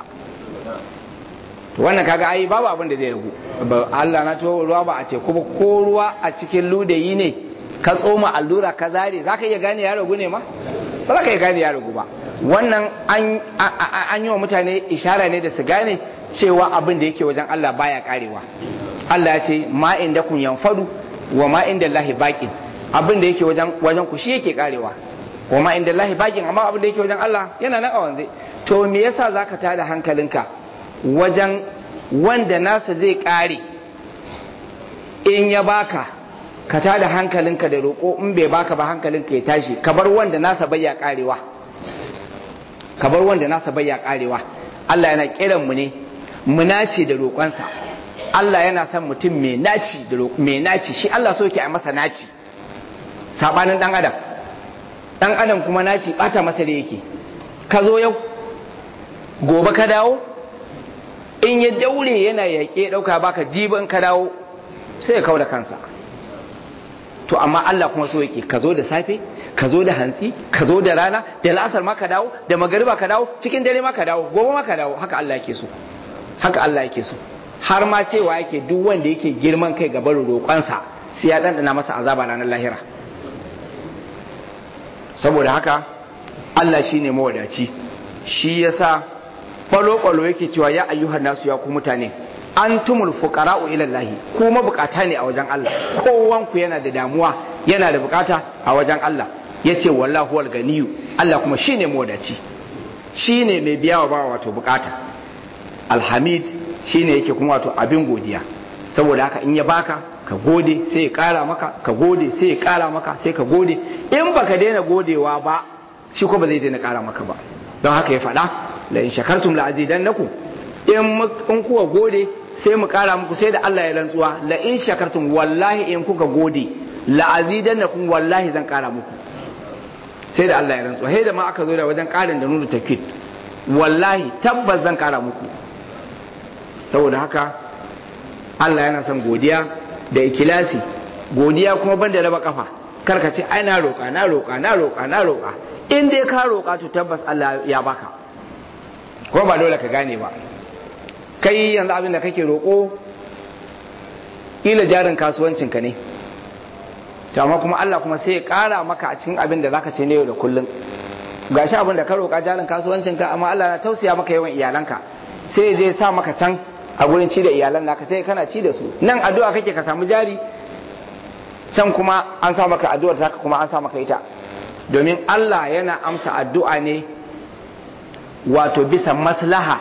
wannan kaga ai babu abin da zai ragu Allah na to ruwa ba a teku ba ko ruwa a cikin ludayi ne ka tsoma allura ka zare za ka iya gane ya ragu ne ma ba za ka iya gane ya ragu ba wannan an yi wa mutane ishara ne da su gane cewa abin da yake wajen Allah baya karewa Allah ya ce ma inda kun yanfadu wa ma inda Allahi baqin abin da yake wajen wajen ku shi yake karewa wa ma inda Allahi baqin amma abin da yake wajen Allah yana nan a wanzai to me yasa zaka tada hankalinka wajen wanda nasa zai kare in ya baka ka tada hankalinka da roƙo in bai baka ba hankalinka ya tashi ka bar wanda nasa bai ya karewa ka bar wanda nasa bai ya karewa Allah yana kiran mu ne mu nace da roƙonsa Allah yana son mutum mai naci da mai naci shi Allah so yake a masa naci sabanin dan adam dan adam kuma naci bata masa da yake ka zo yau gobe ka dawo in ya daure yana yaƙe ɗauka baka jibin ka dawo sai ya kawo da kansa to amma Allah kuma so yake ka zo da safe ka zo da hantsi ka zo da rana da la'asar ma ka dawo da magariba ka dawo cikin dare ma ka dawo gobe ma ka dawo haka Allah yake so haka Allah yake so har ma cewa yake duk wanda yake girman kai ga barin roƙonsa sai ya dandana masa azaba ranar lahira saboda haka Allah shine mawadaci shi yasa kwalo-kwalo yake cewa ya ayyuhan nasu ya ku mutane antumul fuqara'u ila Allah ku mabukata ne a wajen Allah kowanku yana da damuwa yana da bukata a wajen Allah yace wallahu wal ganiyu Allah kuma shine mawadaci shine mai biya wa bawa wato bukata alhamid shine yake kuma wato abin godiya saboda haka in ya baka ka gode sai ya kara maka ka gode sai ya kara maka sai ka gode in baka daina godewa ba shi ko ba zai daina ƙara maka ba don haka ya faɗa la in shakartum la azidannakum in in kuka gode sai mu ƙara muku sai da Allah ya rantsuwa la in shakartum wallahi in kuka gode la azidannakum wallahi zan ƙara muku sai da Allah ya rantsuwa sai da ma aka zo da wajen ƙarin da nuna tafkid wallahi tabbas zan ƙara muku saboda haka Allah yana son godiya da ikilasi godiya kuma banda raba kafa karka ce ai na roƙa na roƙa na roƙa na roƙa in dai ka roƙa to tabbas Allah ya baka ko ba dole ka gane ba kai yanzu abin da kake roƙo ila jarin kasuwancin ka ne to amma kuma Allah kuma sai ya ƙara maka a cikin abin da zaka ce ne yau da kullum gashi abin da ka roƙa jarin kasuwancin ka amma Allah na tausaya maka yawan iyalanka sai ya je sa maka can a gurin ci da iyalan naka sai kana ci da su nan addu'a kake ka samu jari can kuma an sa maka addu'ar taka kuma an sa maka ita domin Allah yana amsa addu'a ne wato bisa maslaha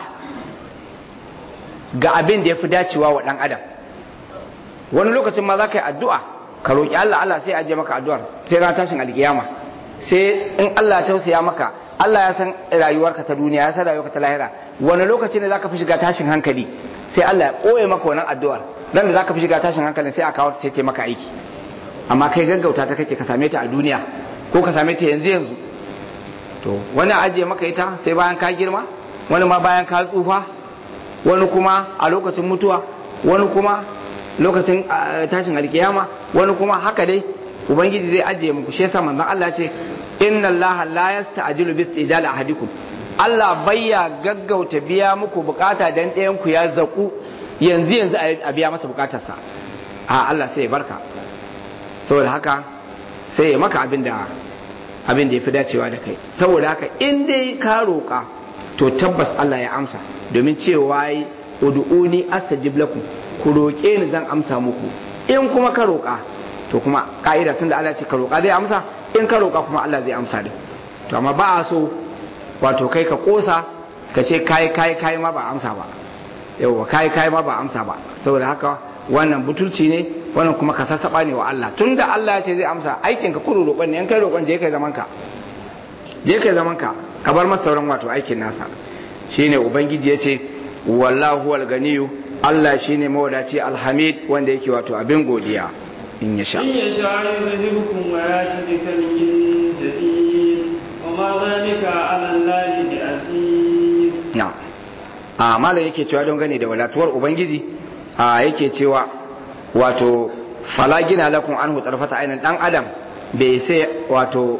ga abin da ya fi dacewa wa ɗan adam wani lokacin ma za ka yi addu'a ka roƙi Allah Allah sai ajiye maka addu'ar sai ran tashin alkiyama sai in Allah ya tausaya maka Allah ya san rayuwarka ta duniya ya san rayuwarka ta lahira wani lokaci ne za ka fi shiga tashin hankali sai Allah ya ɓoye maka wannan addu'ar dan da za ka fi shiga tashin hankali sai a kawo sai ta maka aiki amma kai gaggauta ta kake ka same ta a duniya ko ka same ta yanzu yanzu to wani ajiye maka ita sai bayan ka girma wani ma bayan ka tsufa wani kuma a lokacin mutuwa wani kuma lokacin tashin alkiyama wani kuma haka dai ubangiji zai ajiye muku shi yasa manzon Allah ce inna Allah la yasta'jilu bis ijali ahadikum Allah bayya gaggauta biya muku bukata dan ɗayan ku ya zaku yanzu yanzu a biya masa bukatarsa a Allah sai ya barka saboda haka sai ya maka abin da abin da ya fi dacewa da kai saboda haka in dai ka roƙa to tabbas Allah ya amsa domin cewa yi ud'uni astajib lakum ku roƙe ni zan amsa muku in kuma ka roƙa to kuma ka'ida tunda Allah ce ka roƙa zai amsa in ka roƙa kuma Allah zai amsa din to amma ba a so wato kai ka kosa ka ce kai kai kai ma ba amsa ba yauwa kai kai ma ba amsa ba saboda haka wannan butulci ne wannan kuma ka sassaba ne wa Allah tunda Allah ya ce zai amsa aikin ka kuru roƙon ne in kai roƙon je kai zaman ka je kai zaman ka ka bar masa sauran wato aikin nasa shine ubangiji ya ce wallahu wal ganiyu Allah shine mawadaci alhamid wanda yake wato abin godiya in ya sha in ya sha yuzhibukum wa yati bi kalmin jadid wa ma zalika ala allahi bi aziz na a malam yake cewa don gane da wadatuwar ubangiji a yake cewa wato fala gina lakum anhu tarfata ainin dan adam bai sai wato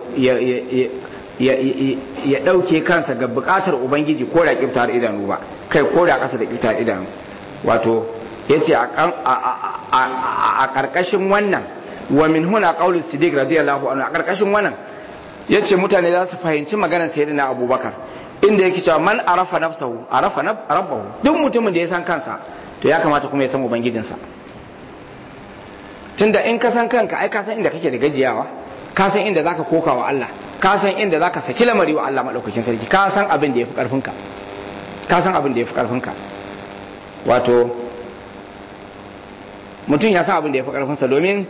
ya dauke kansa ga bukatar ubangiji ko da kiftar idanu ba kai ko da kasa da kiftar idanu wato yace a karkashin wannan wa min huna qawlu siddiq radiyallahu anhu a karkashin wannan yace mutane za su fahimci maganar sayyidina abubakar inda yake cewa man arafa nafsahu arafa rabbahu duk mutumin da ya san kansa to ya kamata kuma ya san ubangijinsa tunda in ka san kanka ai ka san inda kake da gajiyawa ka san inda zaka koka wa Allah ka san inda zaka saki lamari wa Allah madaukakin sarki ka san abin da yafi karfinka ka san abin da yafi karfinka wato mutum ya san abin da yafi karfinsa domin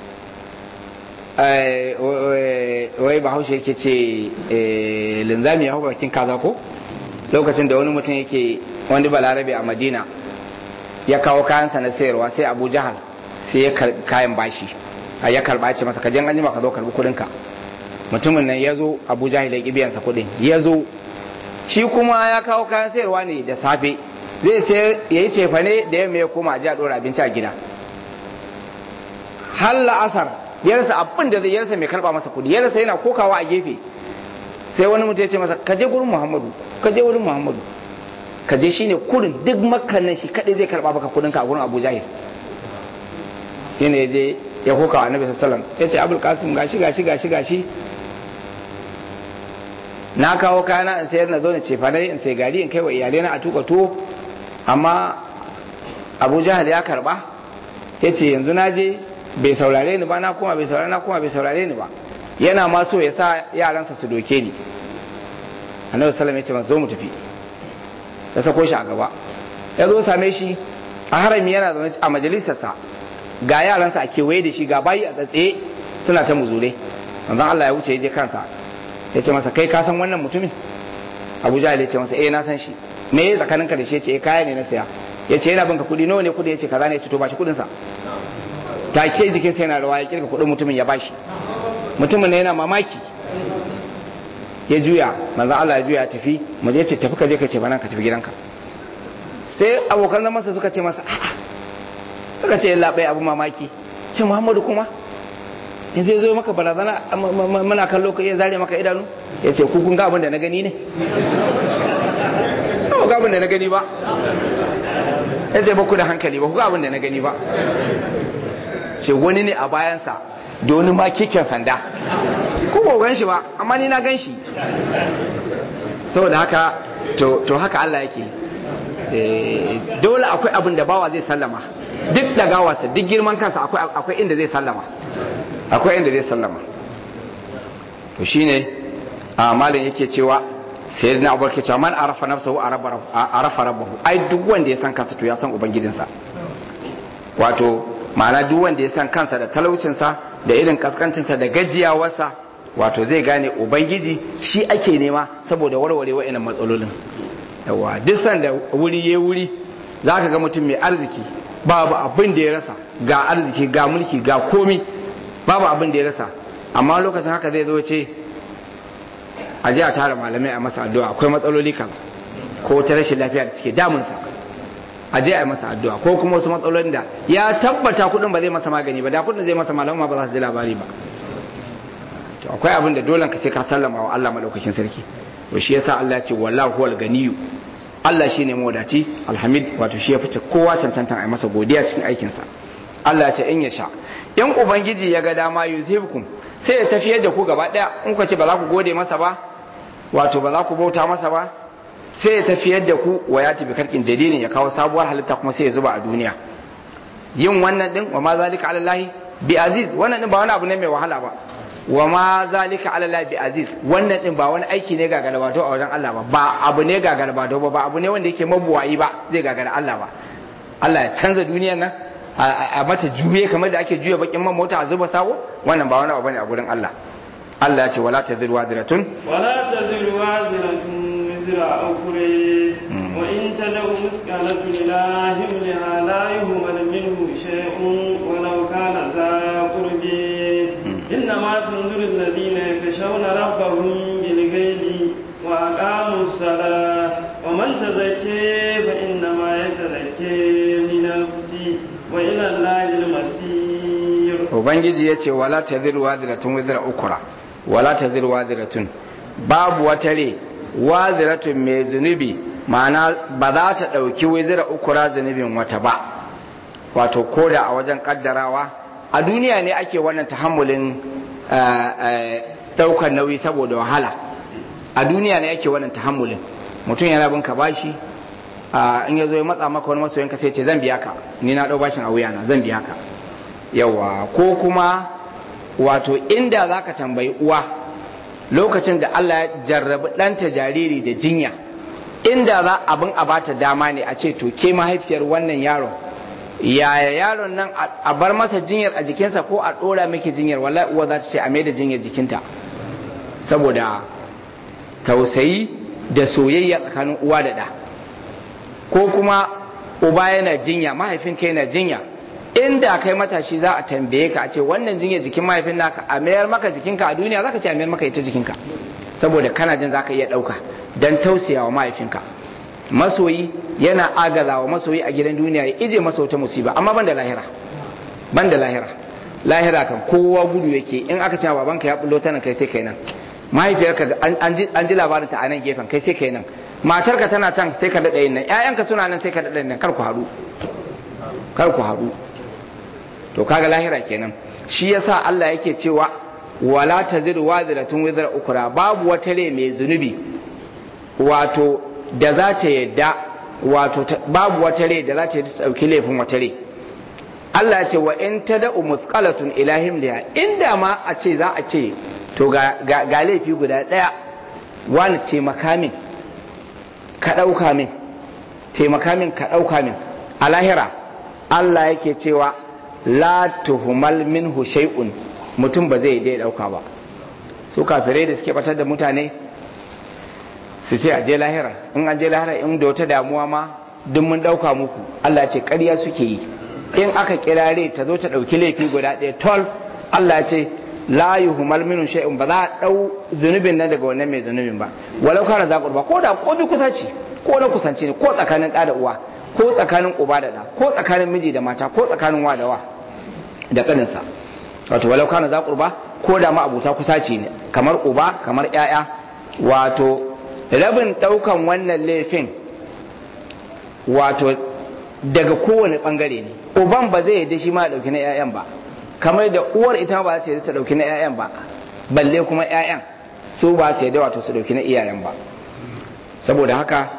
wai bahaushe yake ce linzami ya hau bakin kaza ko lokacin da wani mutum yake wani balarabe a madina ya kawo kayansa na sayarwa sai abu jahal sai ya kayan bashi a ya karba ce masa kajen anjima ka zo karbi kudinka mutumin nan ya zo abu jahil ya biyansa kudin ya zo shi kuma ya kawo kayan sayarwa ne da safe zai sai ya yi cefane da yamma ya koma a ji a dora abinci a gida har la'asar yarsa abin da zai yarsa mai karba masa kudi yarsa yana kokawa a gefe sai wani mutum ya ce masa kaje gurin muhammadu kaje wurin muhammadu kaje shine kurin duk makannan shi kadai zai karba maka kudin ka a gurin abu jahil yana je ya kokawa annabi sallallahu alaihi ya ce abul qasim gashi gashi gashi gashi na kawo kayana in sayar na zo na cefa in sai gari in kai wa iyalai na a tuka tuwo amma abu jahal ya karba ya ce yanzu na je bai saurare ni ba na kuma bai saurare na kuma bai saurare ni ba yana ma so ya sa yaransa su doke ni annabi sallam ya ce masa zo mu tafi ya sako shi a gaba ya zo same shi a harami yana zaune a majalisarsa ga yaransa a kewaye da shi ga bayi a tsatsaye suna ta muzure manzon Allah ya wuce ya je kansa ya ce masa kai ka san wannan mutumin abu jahil ya ce masa eh na san shi me ya tsakaninka da shi ya ce eh kaya ne na saya ya ce yana binka kuɗi nawa ne kuɗi ya ce kaza ne ya ce to ba shi kuɗinsa take jikinsa yana rawa ya kirga kuɗin mutumin ya bashi mutumin ne yana mamaki ya juya manzo Allah ya juya tafi mu je ce tafi ka je ka ce bana ka tafi gidanka sai abokan zaman sa suka ce masa a'a suka ce labai abu mamaki ce Muhammadu kuma in zai zo maka barazana muna kallo ka iya zare maka idanu ya ce ku kun ga abin da na gani ne ba ga abin da na gani ba ya ce ba ku da hankali ba ku ga abin da na gani ba ce wani ne a bayansa da wani ma keken sanda ko ba gan shi ba amma ni na gan shi saboda haka to haka Allah yake dole akwai abin da bawa zai sallama duk da gawarsa duk girman kansa akwai inda zai sallama akwai inda zai sallama to shine a malin yake cewa sai na abuwa ke cewa man arafa nafsahu arafa rabbahu ai duk wanda ya san kansa to ya san ubangijinsa wato ma'ana duk wanda ya san kansa da talaucinsa da irin kaskancinsa da gajiyawarsa wato zai gane ubangiji shi ake nema saboda warware wa'annan matsalolin yawa duk sanda wuri ya wuri za ka ga mutum mai arziki babu abin da ya rasa ga arziki ga mulki ga komi babu abin da ya rasa amma lokacin haka zai zo ce a ji a tara malamai a masa addu'a akwai matsaloli kan ko ta rashin lafiya da take damunsa a je a yi masa addu'a ko kuma wasu matsalolin da ya tabbata kudin ba zai masa magani ba da kudin zai masa malama ba za su ji labari ba to akwai abin da dole ka sai ka sallama wa Allah madaukakin sarki to shi yasa Allah ya ce wallahu huwal ganiyyu Allah shine mawadaci alhamid wato shi ya fice kowa cancantan a yi masa godiya cikin aikin sa Allah ya ce in ya sha in ubangiji ya ga dama yuzhibukum sai ya tafiyar da ku gaba daya in ku ce ba za ku gode masa ba wato ba za ku bauta masa ba sai ya tafiyar da ku wa ya tafi karkin jadidin ya kawo sabuwar halitta kuma sai ya zuba a duniya yin wannan din wa ma zalika ala lahi bi aziz wannan din ba wani abu ne mai wahala ba wa ma zalika ala lahi bi aziz wannan din ba wani aiki ne ga galabato a wajen Allah ba ba abu ne ga galabato ba ba abu ne wanda yake mabuwayi ba zai gagara Allah ba Allah ya canza duniyar nan a mata juye kamar da ake juya bakin man mota a zuba sawo wannan ba wani abu bane a gurin Allah Allah ya ce wala taziru wadiratun wala taziru wadiratun wizra ukure wa in tad'u misqalatun ila himliha la yuhmal minhu shay'un walau kana za qurbi innama tunziru alladhina yakshawna rabbahum bil ghaibi wa aqamu as-salah wa man tazakka fa innama yatazakka li nafsi wa ila allahi al-masir ubangiji yace wala taziru wadiratun wizra ukra wala taziru wadiratun babu wata re waziratun mai zunubi ma'ana ba za ta ɗauki wizira ukura zunubin wata ba wato koda a wajen kaddarawa a duniya ne ake wannan tahammulin ɗaukar nauyi saboda wahala a duniya ne ake wannan tahammulin mutum yana bin ka bashi in ya zo ya matsa maka wani masoyinka sai ce zan biya ka ni na ɗau bashin a wuyana zan biya ka yawa ko kuma wato inda za ka tambayi uwa lokacin da Allah ya jarrabi ɗanta jariri da jinya inda za abin a bata dama ne a ce to ke mahaifiyar wannan yaron yaya yaron nan a bar masa jinyar a jikinsa ko a ɗora miki jinyar wallahi uwa za ta ce a mai da jinyar jikinta saboda tausayi da soyayya tsakanin uwa da ɗa ko kuma uba yana jinya mahaifinka yana jinya inda kai matashi za a tambaye ka a ce wannan jinya jikin mahaifin naka a mayar maka jikinka a duniya zaka ce a mayar maka ita jikinka saboda kana jin zaka iya dauka dan tausaya wa mahaifinka masoyi yana agaza wa masoyi a gidan duniya ya ije masa wata musiba amma ban da lahira ban da lahira lahira kan kowa gudu yake in aka ce babanka ya bullo ta nan kai sai kai nan mahaifiyarka an ji labarin ta a nan gefen kai sai kai nan matarka tana can sai ka daɗa yin nan ƴaƴanka suna nan sai ka daɗa yin nan kar ku haɗu kar ku haɗu to kaga lahira kenan shi yasa Allah yake cewa wala taziru waziratun wizra ukra babu wata rai mai zunubi wato da za ta yadda wato babu wata rai da za ta yi dauki laifin wata rai Allah ya ce wa in tada'u musqalatun ila himliha inda ma a ce za a ce to ga, ga, laifi guda daya wani taimaka min ka dauka min taimaka min ka dauka min a lahira Allah yake cewa la tuhumal minhu shay'un mutum ba zai dai dauka ba su kafirai da suke batar da mutane su ce a je lahira in an je lahira in da wata damuwa ma duk mun dauka muku Allah ce ƙarya suke yi in aka kirare ta zo ta dauki laifi guda ɗaya tol Allah ce la yuhmal minhu shay'un ba za a dau zunubin nan daga wannan mai zunubin ba walau kana za qurba ko da ko bi kusa ce ko na kusanci ne ko tsakanin ɗa da uwa ko tsakanin uba da ɗa ko tsakanin miji da mata ko tsakanin wa da wa da kaninsa wato walau kana za qurba ko da ma abuta kusaci ne kamar uba kamar ƴaƴa wato rabin daukan wannan laifin wato daga kowane bangare ne uban ba zai yadda shi ma ya dauki na ƴaƴan ba kamar da uwar ita ba za ta yadda ta dauki na ƴaƴan ba balle kuma ƴaƴan su ba su yadda wato su dauki na iyayen ba saboda haka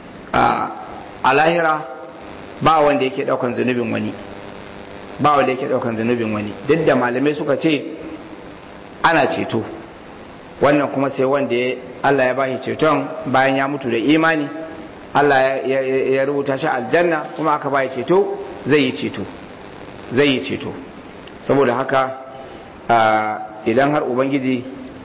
a lahira ba wanda yake daukan zunubin wani ba wanda yake daukan zunubin wani duk da malamai suka ce ana ceto wannan kuma sai wanda Allah ya bashi ceton bayan ya mutu da imani Allah ya rubuta shi aljanna kuma aka bayi ceto zai yi ceto zai yi ceto saboda haka idan har ubangiji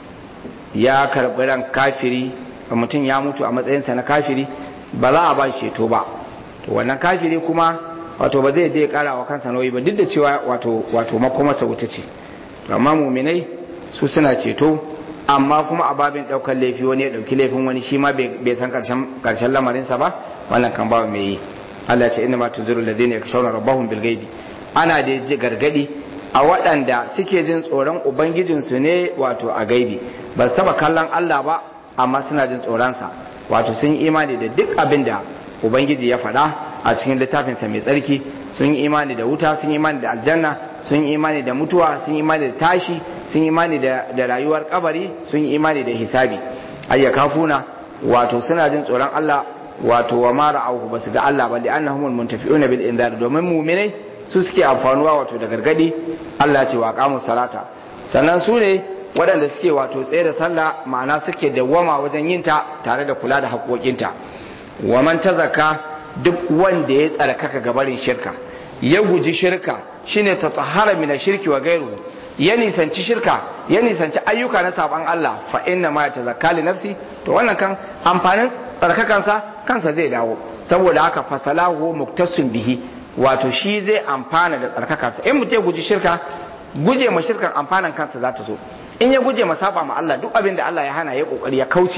ya karɓi ran kafiri mutum ya mutu a matsayinsa na kafiri ba za a ba shi ceto ba to wannan kafiri kuma wato ba zai dai kara wa kansa nauyi ba duk da cewa wato wato makomarsa wuta ce amma muminai su suna ceto amma kuma a babin daukar laifi wani ya dauki laifin wani shi ma bai san karshen lamarinsa ba wannan kan ba mai yi Allah ce inna ma tunziru alladhina yakshawna rabbahum bil ghaibi ana da ji gargadi a waɗanda suke jin tsoron ubangijinsu ne wato a gaibi ba su taba kallon Allah ba amma suna jin tsoronsa wato sun yi imani da duk abin da ubangiji ya faɗa a cikin littafinsa mai tsarki sun yi imani da wuta sun yi imani da aljanna sun yi imani da mutuwa sun yi imani da tashi sun yi imani da rayuwar kabari sun yi imani da hisabi ayya kafuna wato suna jin tsoron Allah wato wa mara auhu basu ga Allah ba li'annahumul muntafi'una bil indar domin mu'minai su suke amfanuwa wato da gargadi Allah ce wa qamus salata sannan su ne waɗanda suke wato tsaye da sallah ma'ana suke dawwama wajen yin ta tare da kula da haƙoƙinta wa man tazaka duk wanda ya tsarkaka gabarin shirka ya guji shirka shine ta tsahara min shirki wa gairu ya nisanci shirka ya nisanci ayyuka na saban Allah fa inna ma yatazakka li nafsi to wannan kan amfanin tsarkakansa kansa zai dawo saboda haka fasalahu muktasun bihi wato shi zai amfana da tsarkakansa in mutum guji shirka guje ma shirkan amfanan kansa za ta zo in ya guje ma saba ma Allah duk abin da Allah ya hana ya kokari ya kauce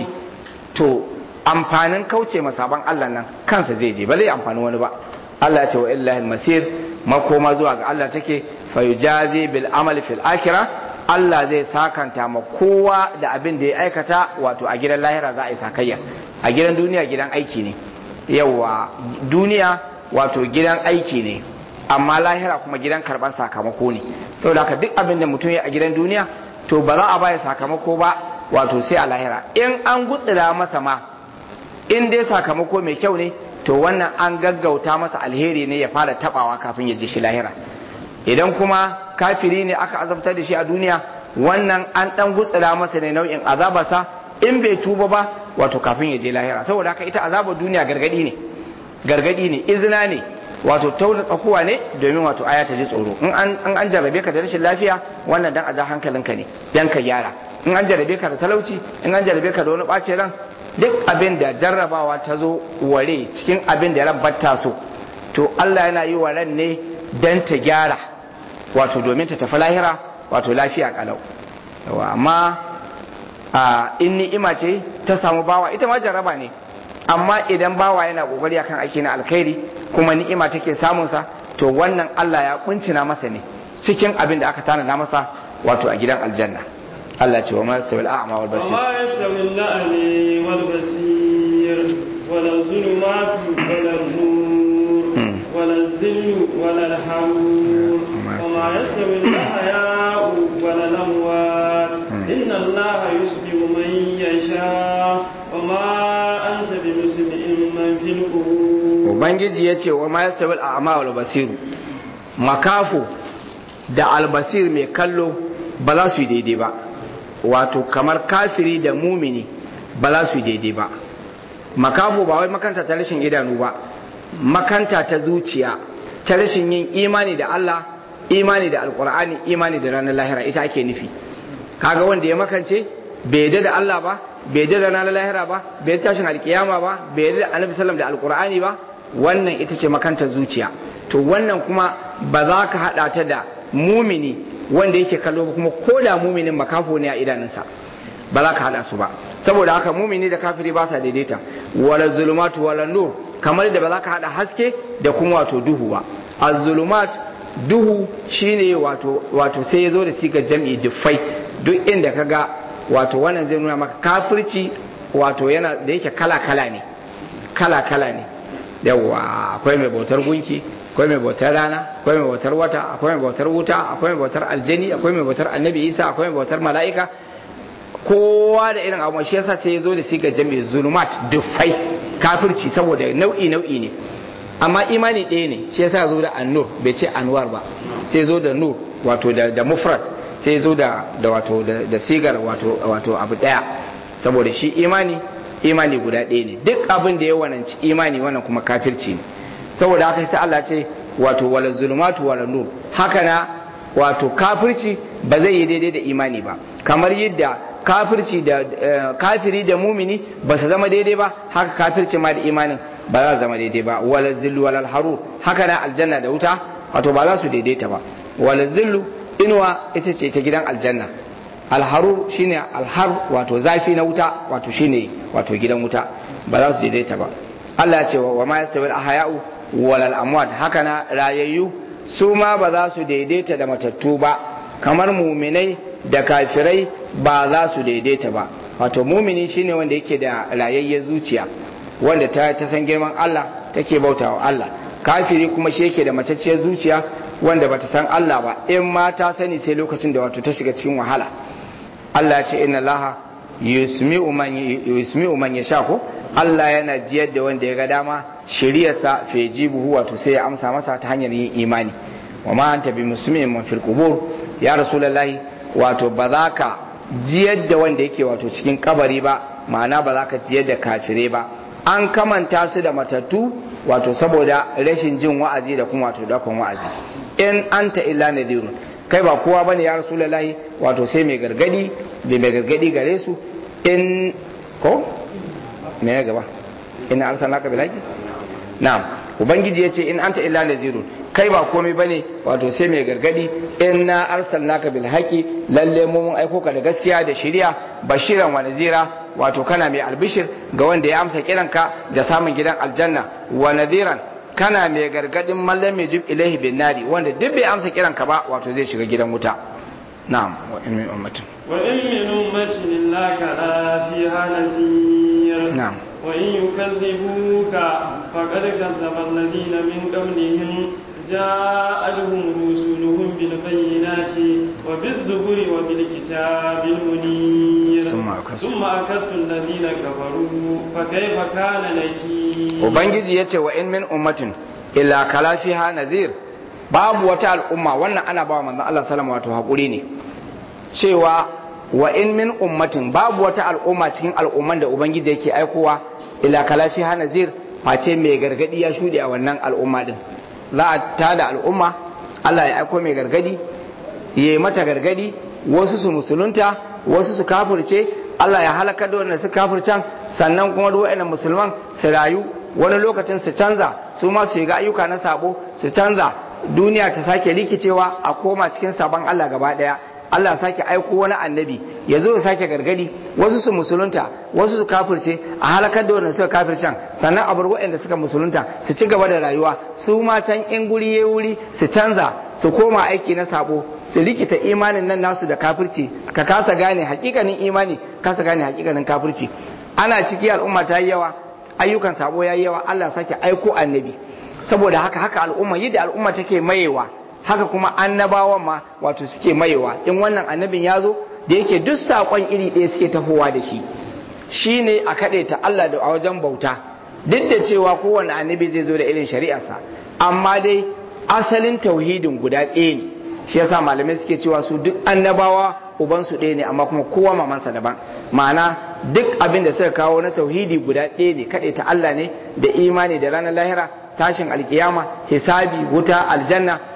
to amfanin kauce ma saban Allah nan kansa zai je ba zai amfani wani ba Allah ya ce wa illahi masir makoma zuwa ga Allah take fa yujazi bil amali fil akhirah Allah zai sakanta ma kowa da abin da ya aikata wato a gidan lahira za a yi sakayya a gidan duniya gidan aiki ne yawa duniya wato gidan aiki ne amma lahira kuma gidan karban sakamako ne saboda haka duk abin da mutum ya a gidan duniya to ba za a baya sakamako ba wato sai a lahira in an gutsira masa ma in dai sakamako mai kyau ne to wannan an gaggauta masa alheri ne ya fara tabawa kafin ya je shi lahira idan kuma kafiri ne aka azabtar da shi a duniya wannan an dan gutsira masa ne nau'in azabarsa in bai tuba ba wato kafin ya je lahira saboda haka ita azabar duniya gargadi ne gargadi ne izina ne wato tauna tsakuwa ne domin wato aya ta ji tsoro in an an jarrabe ka da rashin lafiya wannan dan a ja hankalinka ne dan ka gyara in an jarrabe ka da talauci in an jarrabe ka da wani ɓace ran duk abin da jarrabawa ta zo ware cikin abin da ran batta so to Allah yana yi wa ran ne dan ta gyara wato domin ta tafi lahira wato lafiya kalau amma a in ni'ima ce ta samu bawa ita ma jarraba ne amma idan bawa yana kokari akan aiki na alkhairi kuma ni'ima take samun sa to wannan Allah ya kuncina masa ne cikin abin da aka tanada masa wato a gidan aljanna Allah ce wa ma yastawi al-a'ma wal basir wa ma yastawi al-a'mi wal basir wala zulumatu wala nur wala dhillu wala al-hamur wa ma yastawi al-ahya'u wala al-amwat inna Allah yusmi'u man yasha wa ma anta bimusmi'in man fil qubur ubangiji yace wa ma yastawi al-a'ma wal basir makafu da albasir mai kallo ba za su yi daidai ba wato kamar kafiri da mumini ba za su yi daidai ba makafo ba wai makanta ta rashin idanu ba makanta ta zuciya ta rashin yin imani da Allah imani da alkur'ani imani da ranar lahira ita ake nufi kaga wanda ya makance bai yadda da Allah ba bai yadda da ranar lahira ba bai yadda tashin alkiyama ba bai yadda da annabi sallam da alkur'ani ba wannan ita ce makanta zuciya to wannan kuma ba za ka haɗa ta da mumini wanda yake kallo ba kuma ko da muminin makafo ne a idanunsa ba za ka haɗa su ba saboda haka mumini da kafiri ba sa daidaita wala zulumatu wala nur kamar da ba za ka haɗa haske da kuma wato duhu ba az-zulumat duhu shine wato wato sai ya zo da sigar jam'i dufai duk inda ka ga wato wannan zai nuna maka kafirci wato yana da yake kala kala ne kala kala ne yawa akwai mai bautar gunki akwai mai bautar rana akwai mai bautar wata akwai mai bautar wuta akwai mai bautar aljani akwai mai bautar annabi isa akwai mai bautar mala'ika kowa da irin abu shi yasa sai ya zo da sigar jami'i zulumat dufai kafirci saboda nau'i nau'i ne amma imani ɗaya ne shi yasa ya zo da annur bai ce anwar ba sai zo da nur wato da, da mufrad sai zo da, da wato da, da sigar wato wato abu ɗaya saboda shi imani imani guda ɗaya ne duk abin da ya wananci imani wannan kuma kafirci ne saboda haka sai Allah ce wato wala zulumatu wala nur haka na wato kafirci ba zai yi daidai da imani ba kamar yadda kafirci da kafiri da mumini ba su zama daidai ba haka kafirci ma da imanin ba za su zama daidai ba wala zillu wala harur haka na aljanna da wuta wato ba za su daidaita ba wala zillu inuwa ita ce ta gidan aljanna alharur shine alhar wato zafi na wuta wato shine wato gidan wuta ba za su daidaita ba Allah ya ce wa ma yastawi al-ahya'u wal amwat haka na rayayyu su ma ba za su daidaita da matattu ba kamar muminai da kafirai ba za su daidaita ba wato mumini shine wanda yake da rayayyen zuciya wanda ta, ta san girman Allah take bautawa Allah kafiri kuma shi yake da macacciyar zuciya wanda bata san Allah ba in ma ta sani sai lokacin da wato ta shiga cikin wahala Allah ya ce inna Allah yusmi'u man yusmi'u man yasha ko Allah yana jiyar da wanda ya ga dama shiriyarsa fa jibuhu wato sai ya amsa masa ta hanyar yin imani wa ma anta bi muslimin man fil qubur ya rasulullahi wato ba za ka jiyar da wanda yake wato cikin kabari ba ma'ana ba za ka jiyar da kafire ba an kamanta su da matattu wato saboda rashin jin wa'azi da kuma wato dakon wa'azi in anta illa nadirun kai ba kowa bane ya rasulullahi wato sai mai gargadi da mai gargadi gare su in ko me ya gaba in arsalnaka bilaki na'am ubangiji yace in anta illa nazirun kai ba komai bane wato sai mai gargadi inna arsalnaka bil haqi lalle mu mun aiko ka da gaskiya da shari'a bashiran wa nazira wato kana mai albishir ga wanda ya amsa kiranka da samun gidan aljanna wa nadiran kana mai gargadin mallam mai jib ilaihi bin nari wanda duk bai amsa kiranka ba wato zai shiga gidan wuta na'am wa in min ummatin wa in min ummatin illa kana fiha nazir na'am وإن يكذبوك فقد كذب الذين من قبلهم جاءتهم رسلهم بالبينات وبالزبر وبالكتاب المنير ثم أكذت. ثم أكذت الذين كفروا فكيف كان نكير ubangiji ya ce wa in min ummatin illa kala fiha nazir babu wata al'umma wannan ana ba wa manzon Allah sallama wato hakuri ne cewa wa in min ummatin babu wata al'umma cikin al'umman da ubangiji yake aikowa ila kala fiha nazir face mai gargadi ya shuɗe a wannan al'umma din za a tada al'umma Allah ya aiko mai gargadi ya yi mata gargadi wasu su musulunta wasu su kafirce Allah ya halaka da wanda su kafircan sannan kuma duk wa'annan musulman su rayu wani lokacin su canza su ma su yi ga ayyuka na sabo su canza duniya ta sake rikicewa a koma cikin sabon Allah gaba daya Allah ya sake aiko wani annabi ya zo ya sake gargadi wasu su musulunta wasu su kafirce a halakar da wanda suka kafircan sannan a bar waɗanda suka musulunta su ci gaba da rayuwa su ma can in guri ya wuri su canza su koma aiki na sabo su rikita imanin nan nasu da kafirci ka kasa gane hakikanin imani kasa gane hakikanin kafirci ana ciki al'umma ta yi yawa ayyukan sabo ya yi yawa Allah sake aiko annabi saboda haka haka al'umma yadda al'umma take mayewa haka kuma annabawan ma wato suke mayewa in wannan annabin ya zo da yake duk saƙon iri ɗaya suke tafowa da shi shi ne a kaɗe ta Allah da a wajen bauta duk da cewa kowane annabi zai zo da irin shari'arsa amma dai asalin tauhidin guda ɗaya ne shi yasa malamai suke cewa su duk annabawa ubansu ɗaya ne amma kuma kowa mamansa daban ma'ana duk abin da suka kawo na tauhidi guda ɗaya ne kaɗe ta Allah ne da imani da ranar lahira tashin alkiyama hisabi wuta aljanna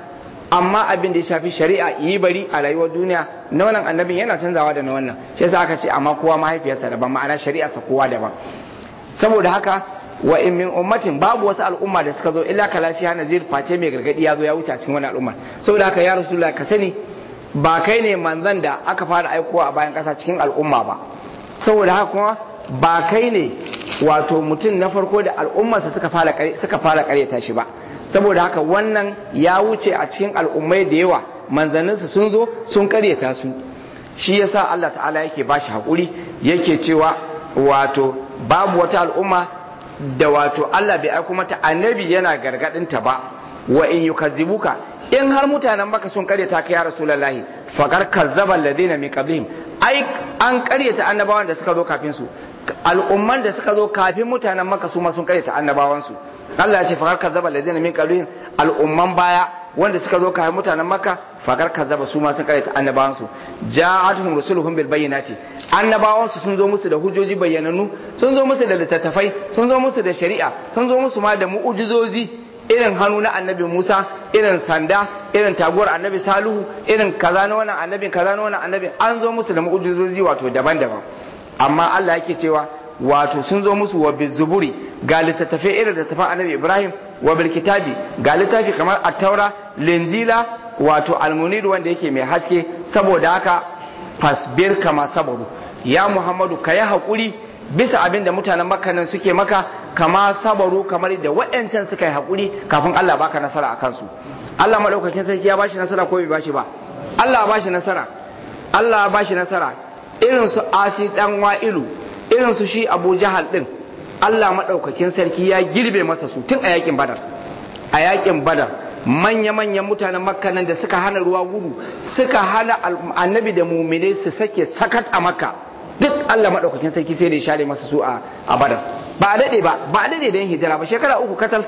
amma abin da ya shafi shari'a yi bari a rayuwar duniya na wannan annabin yana canzawa da na wannan shi yasa aka ce amma kowa mahaifiyarsa daban ma'ana shari'arsa kowa daban saboda haka wa in min ummatin babu wasu al'umma da suka zo illa ka lafiya nazir face mai gargadi ya zo ya wuce a cikin wannan al'umma saboda haka ya rasulullah ka sani ba kai ne manzon da aka fara aikowa a bayan kasa cikin al'umma ba saboda haka kuma ba kai ne wato mutum na farko da al'ummarsa suka fara suka fara karyata shi ba saboda haka wannan ya wuce a cikin al'ummai da yawa manzanninsu sun zo sun karyata su shi yasa Allah ta'ala yake bashi hakuri yake cewa wato babu wata al'umma da wato Allah bai aiko mata annabi yana gargadin ta ba wa in yukazzibuka in har mutanen maka sun karyata ka ya rasulullahi faqar kazzaba alladhina min qablihim ai an karyata annabawan da suka zo kafin su al'umman da suka zo kafin mutanen maka su ma sun karyata annabawan su Allah ya ce faqar kazzaba alladhina min qablihim al'umman baya wanda suka zo kafin mutanen maka faqar kazzaba su ma sun karyata annabawan su ja'atuhum rusuluhum bil bayyinati annabawan su sun zo musu da hujjoji bayyanannu sun zo musu da littattafai sun zo musu da shari'a sun zo musu ma da mu'ujizozi irin hannu na annabi Musa irin sanda irin taguwar annabi Salihu irin kaza na wannan annabin kaza na wannan annabin an zo musu da mu'ujizozi wato daban-daban amma Allah yake cewa wato sun zo musu wa bizuburi ga littattafai irin littattafan annabi Ibrahim wa bil kitabi ga littafi kamar at-taura linjila wato almunir wanda yake mai haske saboda haka fasbir kama sabaru ya Muhammadu ka yi haƙuri bisa abin da mutanen makka nan suke maka kama sabaru kamar da waɗancan suka yi haƙuri kafin Allah baka nasara a kansu Allah maɗaukakin sarki ya bashi nasara ko bai bashi ba Allah bashi nasara Allah bashi nasara irin su asi dan wa'ilu irin su shi Abu Jahal din Allah maɗaukakin sarki ya girbe masa su tun a yakin Badar a yakin Badar manya-manyan mutanen makka nan da suka hana ruwa gudu suka hana annabi da mumine su sake sakat a makka duk Allah maɗaukakin sarki sai da ya share masa su a badar ba a daɗe ba ba a daɗe da yin hijira ba shekara uku kacal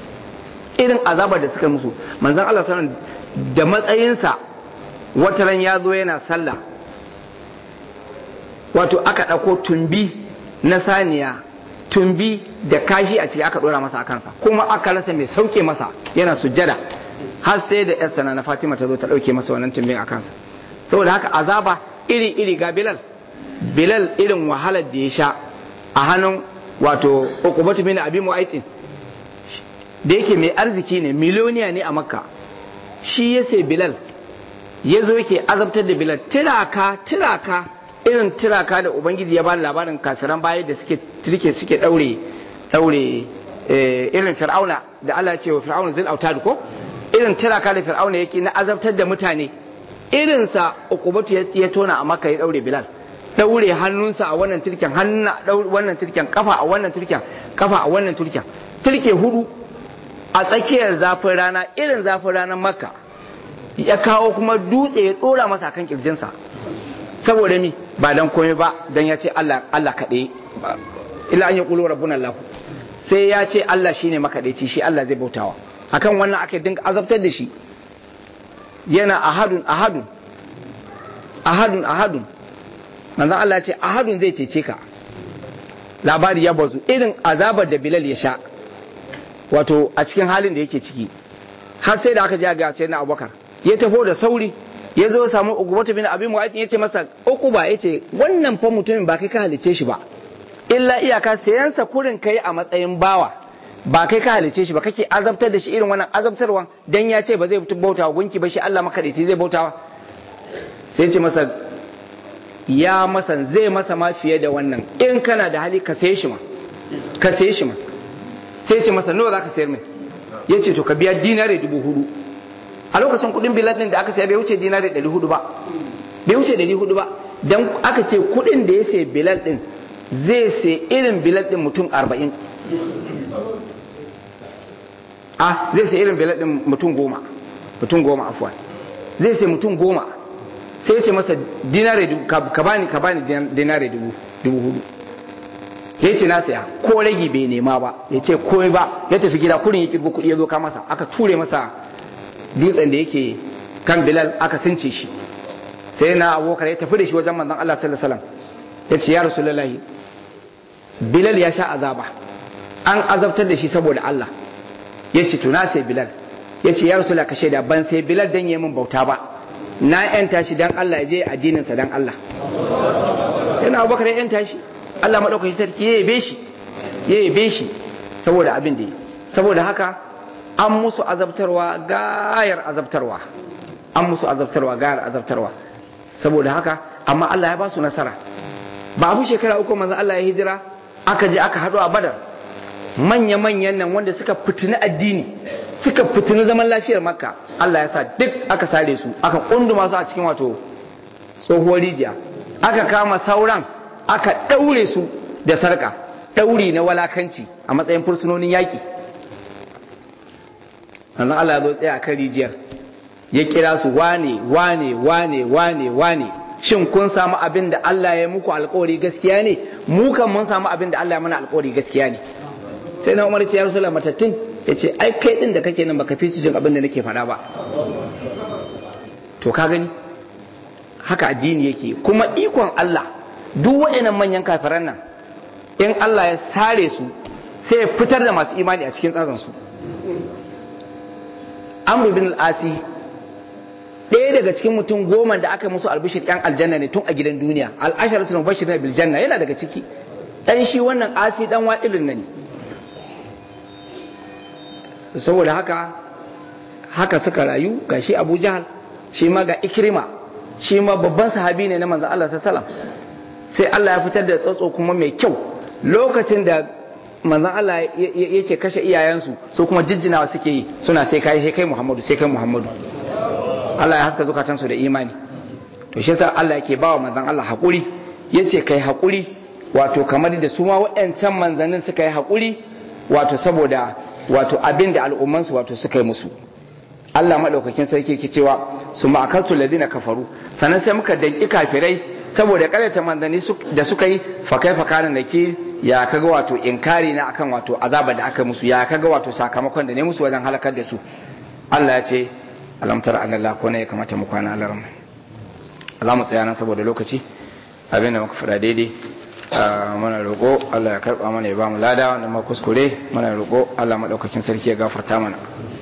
irin azabar da suka musu manzan Allah sanar da matsayinsa wataran ya zo yana sallah wato aka ɗauko tumbi na saniya tumbi da kashi a ciki aka ɗora masa a kansa kuma aka rasa mai sauke masa yana sujjada har sai da yarsa na Fatima ta zo ta ɗauke masa wannan tumbin a kansa saboda haka azaba iri iri ga Bilal Bilal irin wahalar da ya sha a hannun wato Uqbatu bin Abi Mu'aytin da yake mai arziki ne miliyoniya ne a Makka shi ya sai Bilal ya zo yake azabtar da Bilal tiraka tiraka irin tiraka da Ubangiji ya ba labarin kasiran baya da suke tirke suke daure daure irin Fir'auna da Allah ya ce wa Fir'auna zil autad ko irin tiraka da Fir'auna yake na azabtar da mutane irinsa Uqbatu ya tona a Makka ya daure Bilal daure hannunsa a wannan turken hannu wannan turken kafa a wannan turken kafa a wannan turken turke hudu a tsakiyar zafin rana irin zafin ranar makka ya kawo kuma dutse ya dora masa kan kirjinsa saboda mi ba dan komai ba dan ya ce Allah Allah kaɗai illa an yi ƙulu rabbuna Allah sai ya ce Allah shine makaɗaici shi Allah zai bautawa akan wannan aka dinga azabtar da shi yana ahadun ahadun ahadun ahadun manzon Allah ce ahadun zai cece ka labari ya bazu irin azabar da Bilal ya sha wato a cikin halin da yake ciki har sai da aka ji ga sai na Abubakar ya taho da sauri ya zo samu Uqbatu bin Abi Mu'ayth ya ce masa Uqba ya ce wannan fa mutumin ba kai ka halice shi ba illa iyaka sayansa kurin kai a matsayin bawa ba kai ka halice shi ba kake azabtar da shi irin wannan azabtarwa dan ya ce ba zai bauta wa gunki ba shi Allah makadaici zai bautawa sai ce masa ya masa zai masa ma fiye da wannan in kana da hali ka saye shi ma ka saye shi ma sai ce masa nawa zaka sayar mai ya ce to ka biya dinare dubu hudu a lokacin kudin bilal din da aka saya bai wuce dinare ɗari hudu ba bai wuce ɗari hudu ba dan aka ce kudin da ya sayi bilal din zai sai irin bilal din mutum arba'in a zai sai irin bilal din mutum goma mutum goma afuwa zai sai mutum goma sai ce masa dinare ka bani ka bani dinare dubu hudu ya ce na saya ko ragi bai nema ba ya ce komai ba ya tafi gida kurin ya kirgo kuɗi ya zo ka masa aka ture masa dutsen da yake kan bilal aka since shi sai na abokar ya tafi da shi wajen manzon Allah sallallahu alaihi wasallam ya ce ya rasulullahi bilal ya sha azaba an azabtar da shi saboda Allah ya ce to na sai bilal yace ya rasulullah ka shaida ban sai bilal dan yi min bauta ba na yanta shi dan Allah ya je addinin sa dan Allah sai na abubakar ya yanta shi Allah madaukakin sarki ya yabe shi ya yabe shi saboda abin da yi saboda haka an musu azabtarwa gayar azabtarwa an musu azabtarwa gayar azabtarwa saboda haka amma Allah ya ba su nasara ba abu shekara uku manzon Allah ya hijira aka je aka haɗu a badar manya-manyan nan wanda suka fitini addini suka fitini zaman lafiyar makka Allah ya sa duk aka sare su aka kunduma su a cikin wato tsohuwar rijiya aka kama sauran aka ɗaure su da sarƙa ɗauri na walakanci a matsayin fursunonin yaƙi sannan Allah ya zo tsaye a kan rijiyar ya kira su wane wane wane wane wane shin kun samu abin da Allah ya muku alkawari gaskiya ne mu kan mun samu abin da Allah ya mana alkawari gaskiya ne sai na Umar ce ya Rasulullah matattun ya ce ai kai din da kake nan baka fi su jin abin da nake faɗa ba to ka gani haka addini yake kuma ikon Allah duk waɗannan manyan kafiran nan in Allah ya sare su sai ya fitar da masu imani a cikin tsatsan su Amr bin al-Asi ɗaya daga cikin mutum goma da aka musu albishir ɗan aljanna ne tun a gidan duniya al'asharatul mubashirin bil janna yana daga ciki dan shi wannan asi dan wa'ilin nan saboda haka haka suka rayu ga shi Abu Jahal shi ma ga Ikrima shi ma babban sahabi ne na manzon Allah sallallahu sai Allah ya fitar da tsatso kuma mai kyau lokacin da manzon Allah yake kashe iyayensu su kuma jijjinawa suke yi suna sai kai sai kai Muhammadu sai kai Muhammadu Allah ya haska zukatansu da imani to shi yasa Allah yake bawa manzon Allah hakuri yace kai hakuri wato kamar da su ma waɗancan manzannin suka yi hakuri wato saboda wato abin da al'ummansu wato suka yi musu Allah madaukakin sarki yake cewa su ma'akaltu ladina kafaru sannan sai muka danki kafirai saboda karyata manzanni da suka yi fa kai fa kana naki ya kaga wato inkari na akan wato azaba da aka musu ya kaga wato sakamakon da ne musu wajen halakar da su Allah ya ce alam tara anna Allah ko ne ya kamata mu kwana Allah rahma Allah mu tsaya nan saboda lokaci abin da muka fada daidai muna roƙo Allah ya karba mana ya ba mu lada wanda ma kuskure muna roƙo Allah madaukakin sarki ya gafarta mana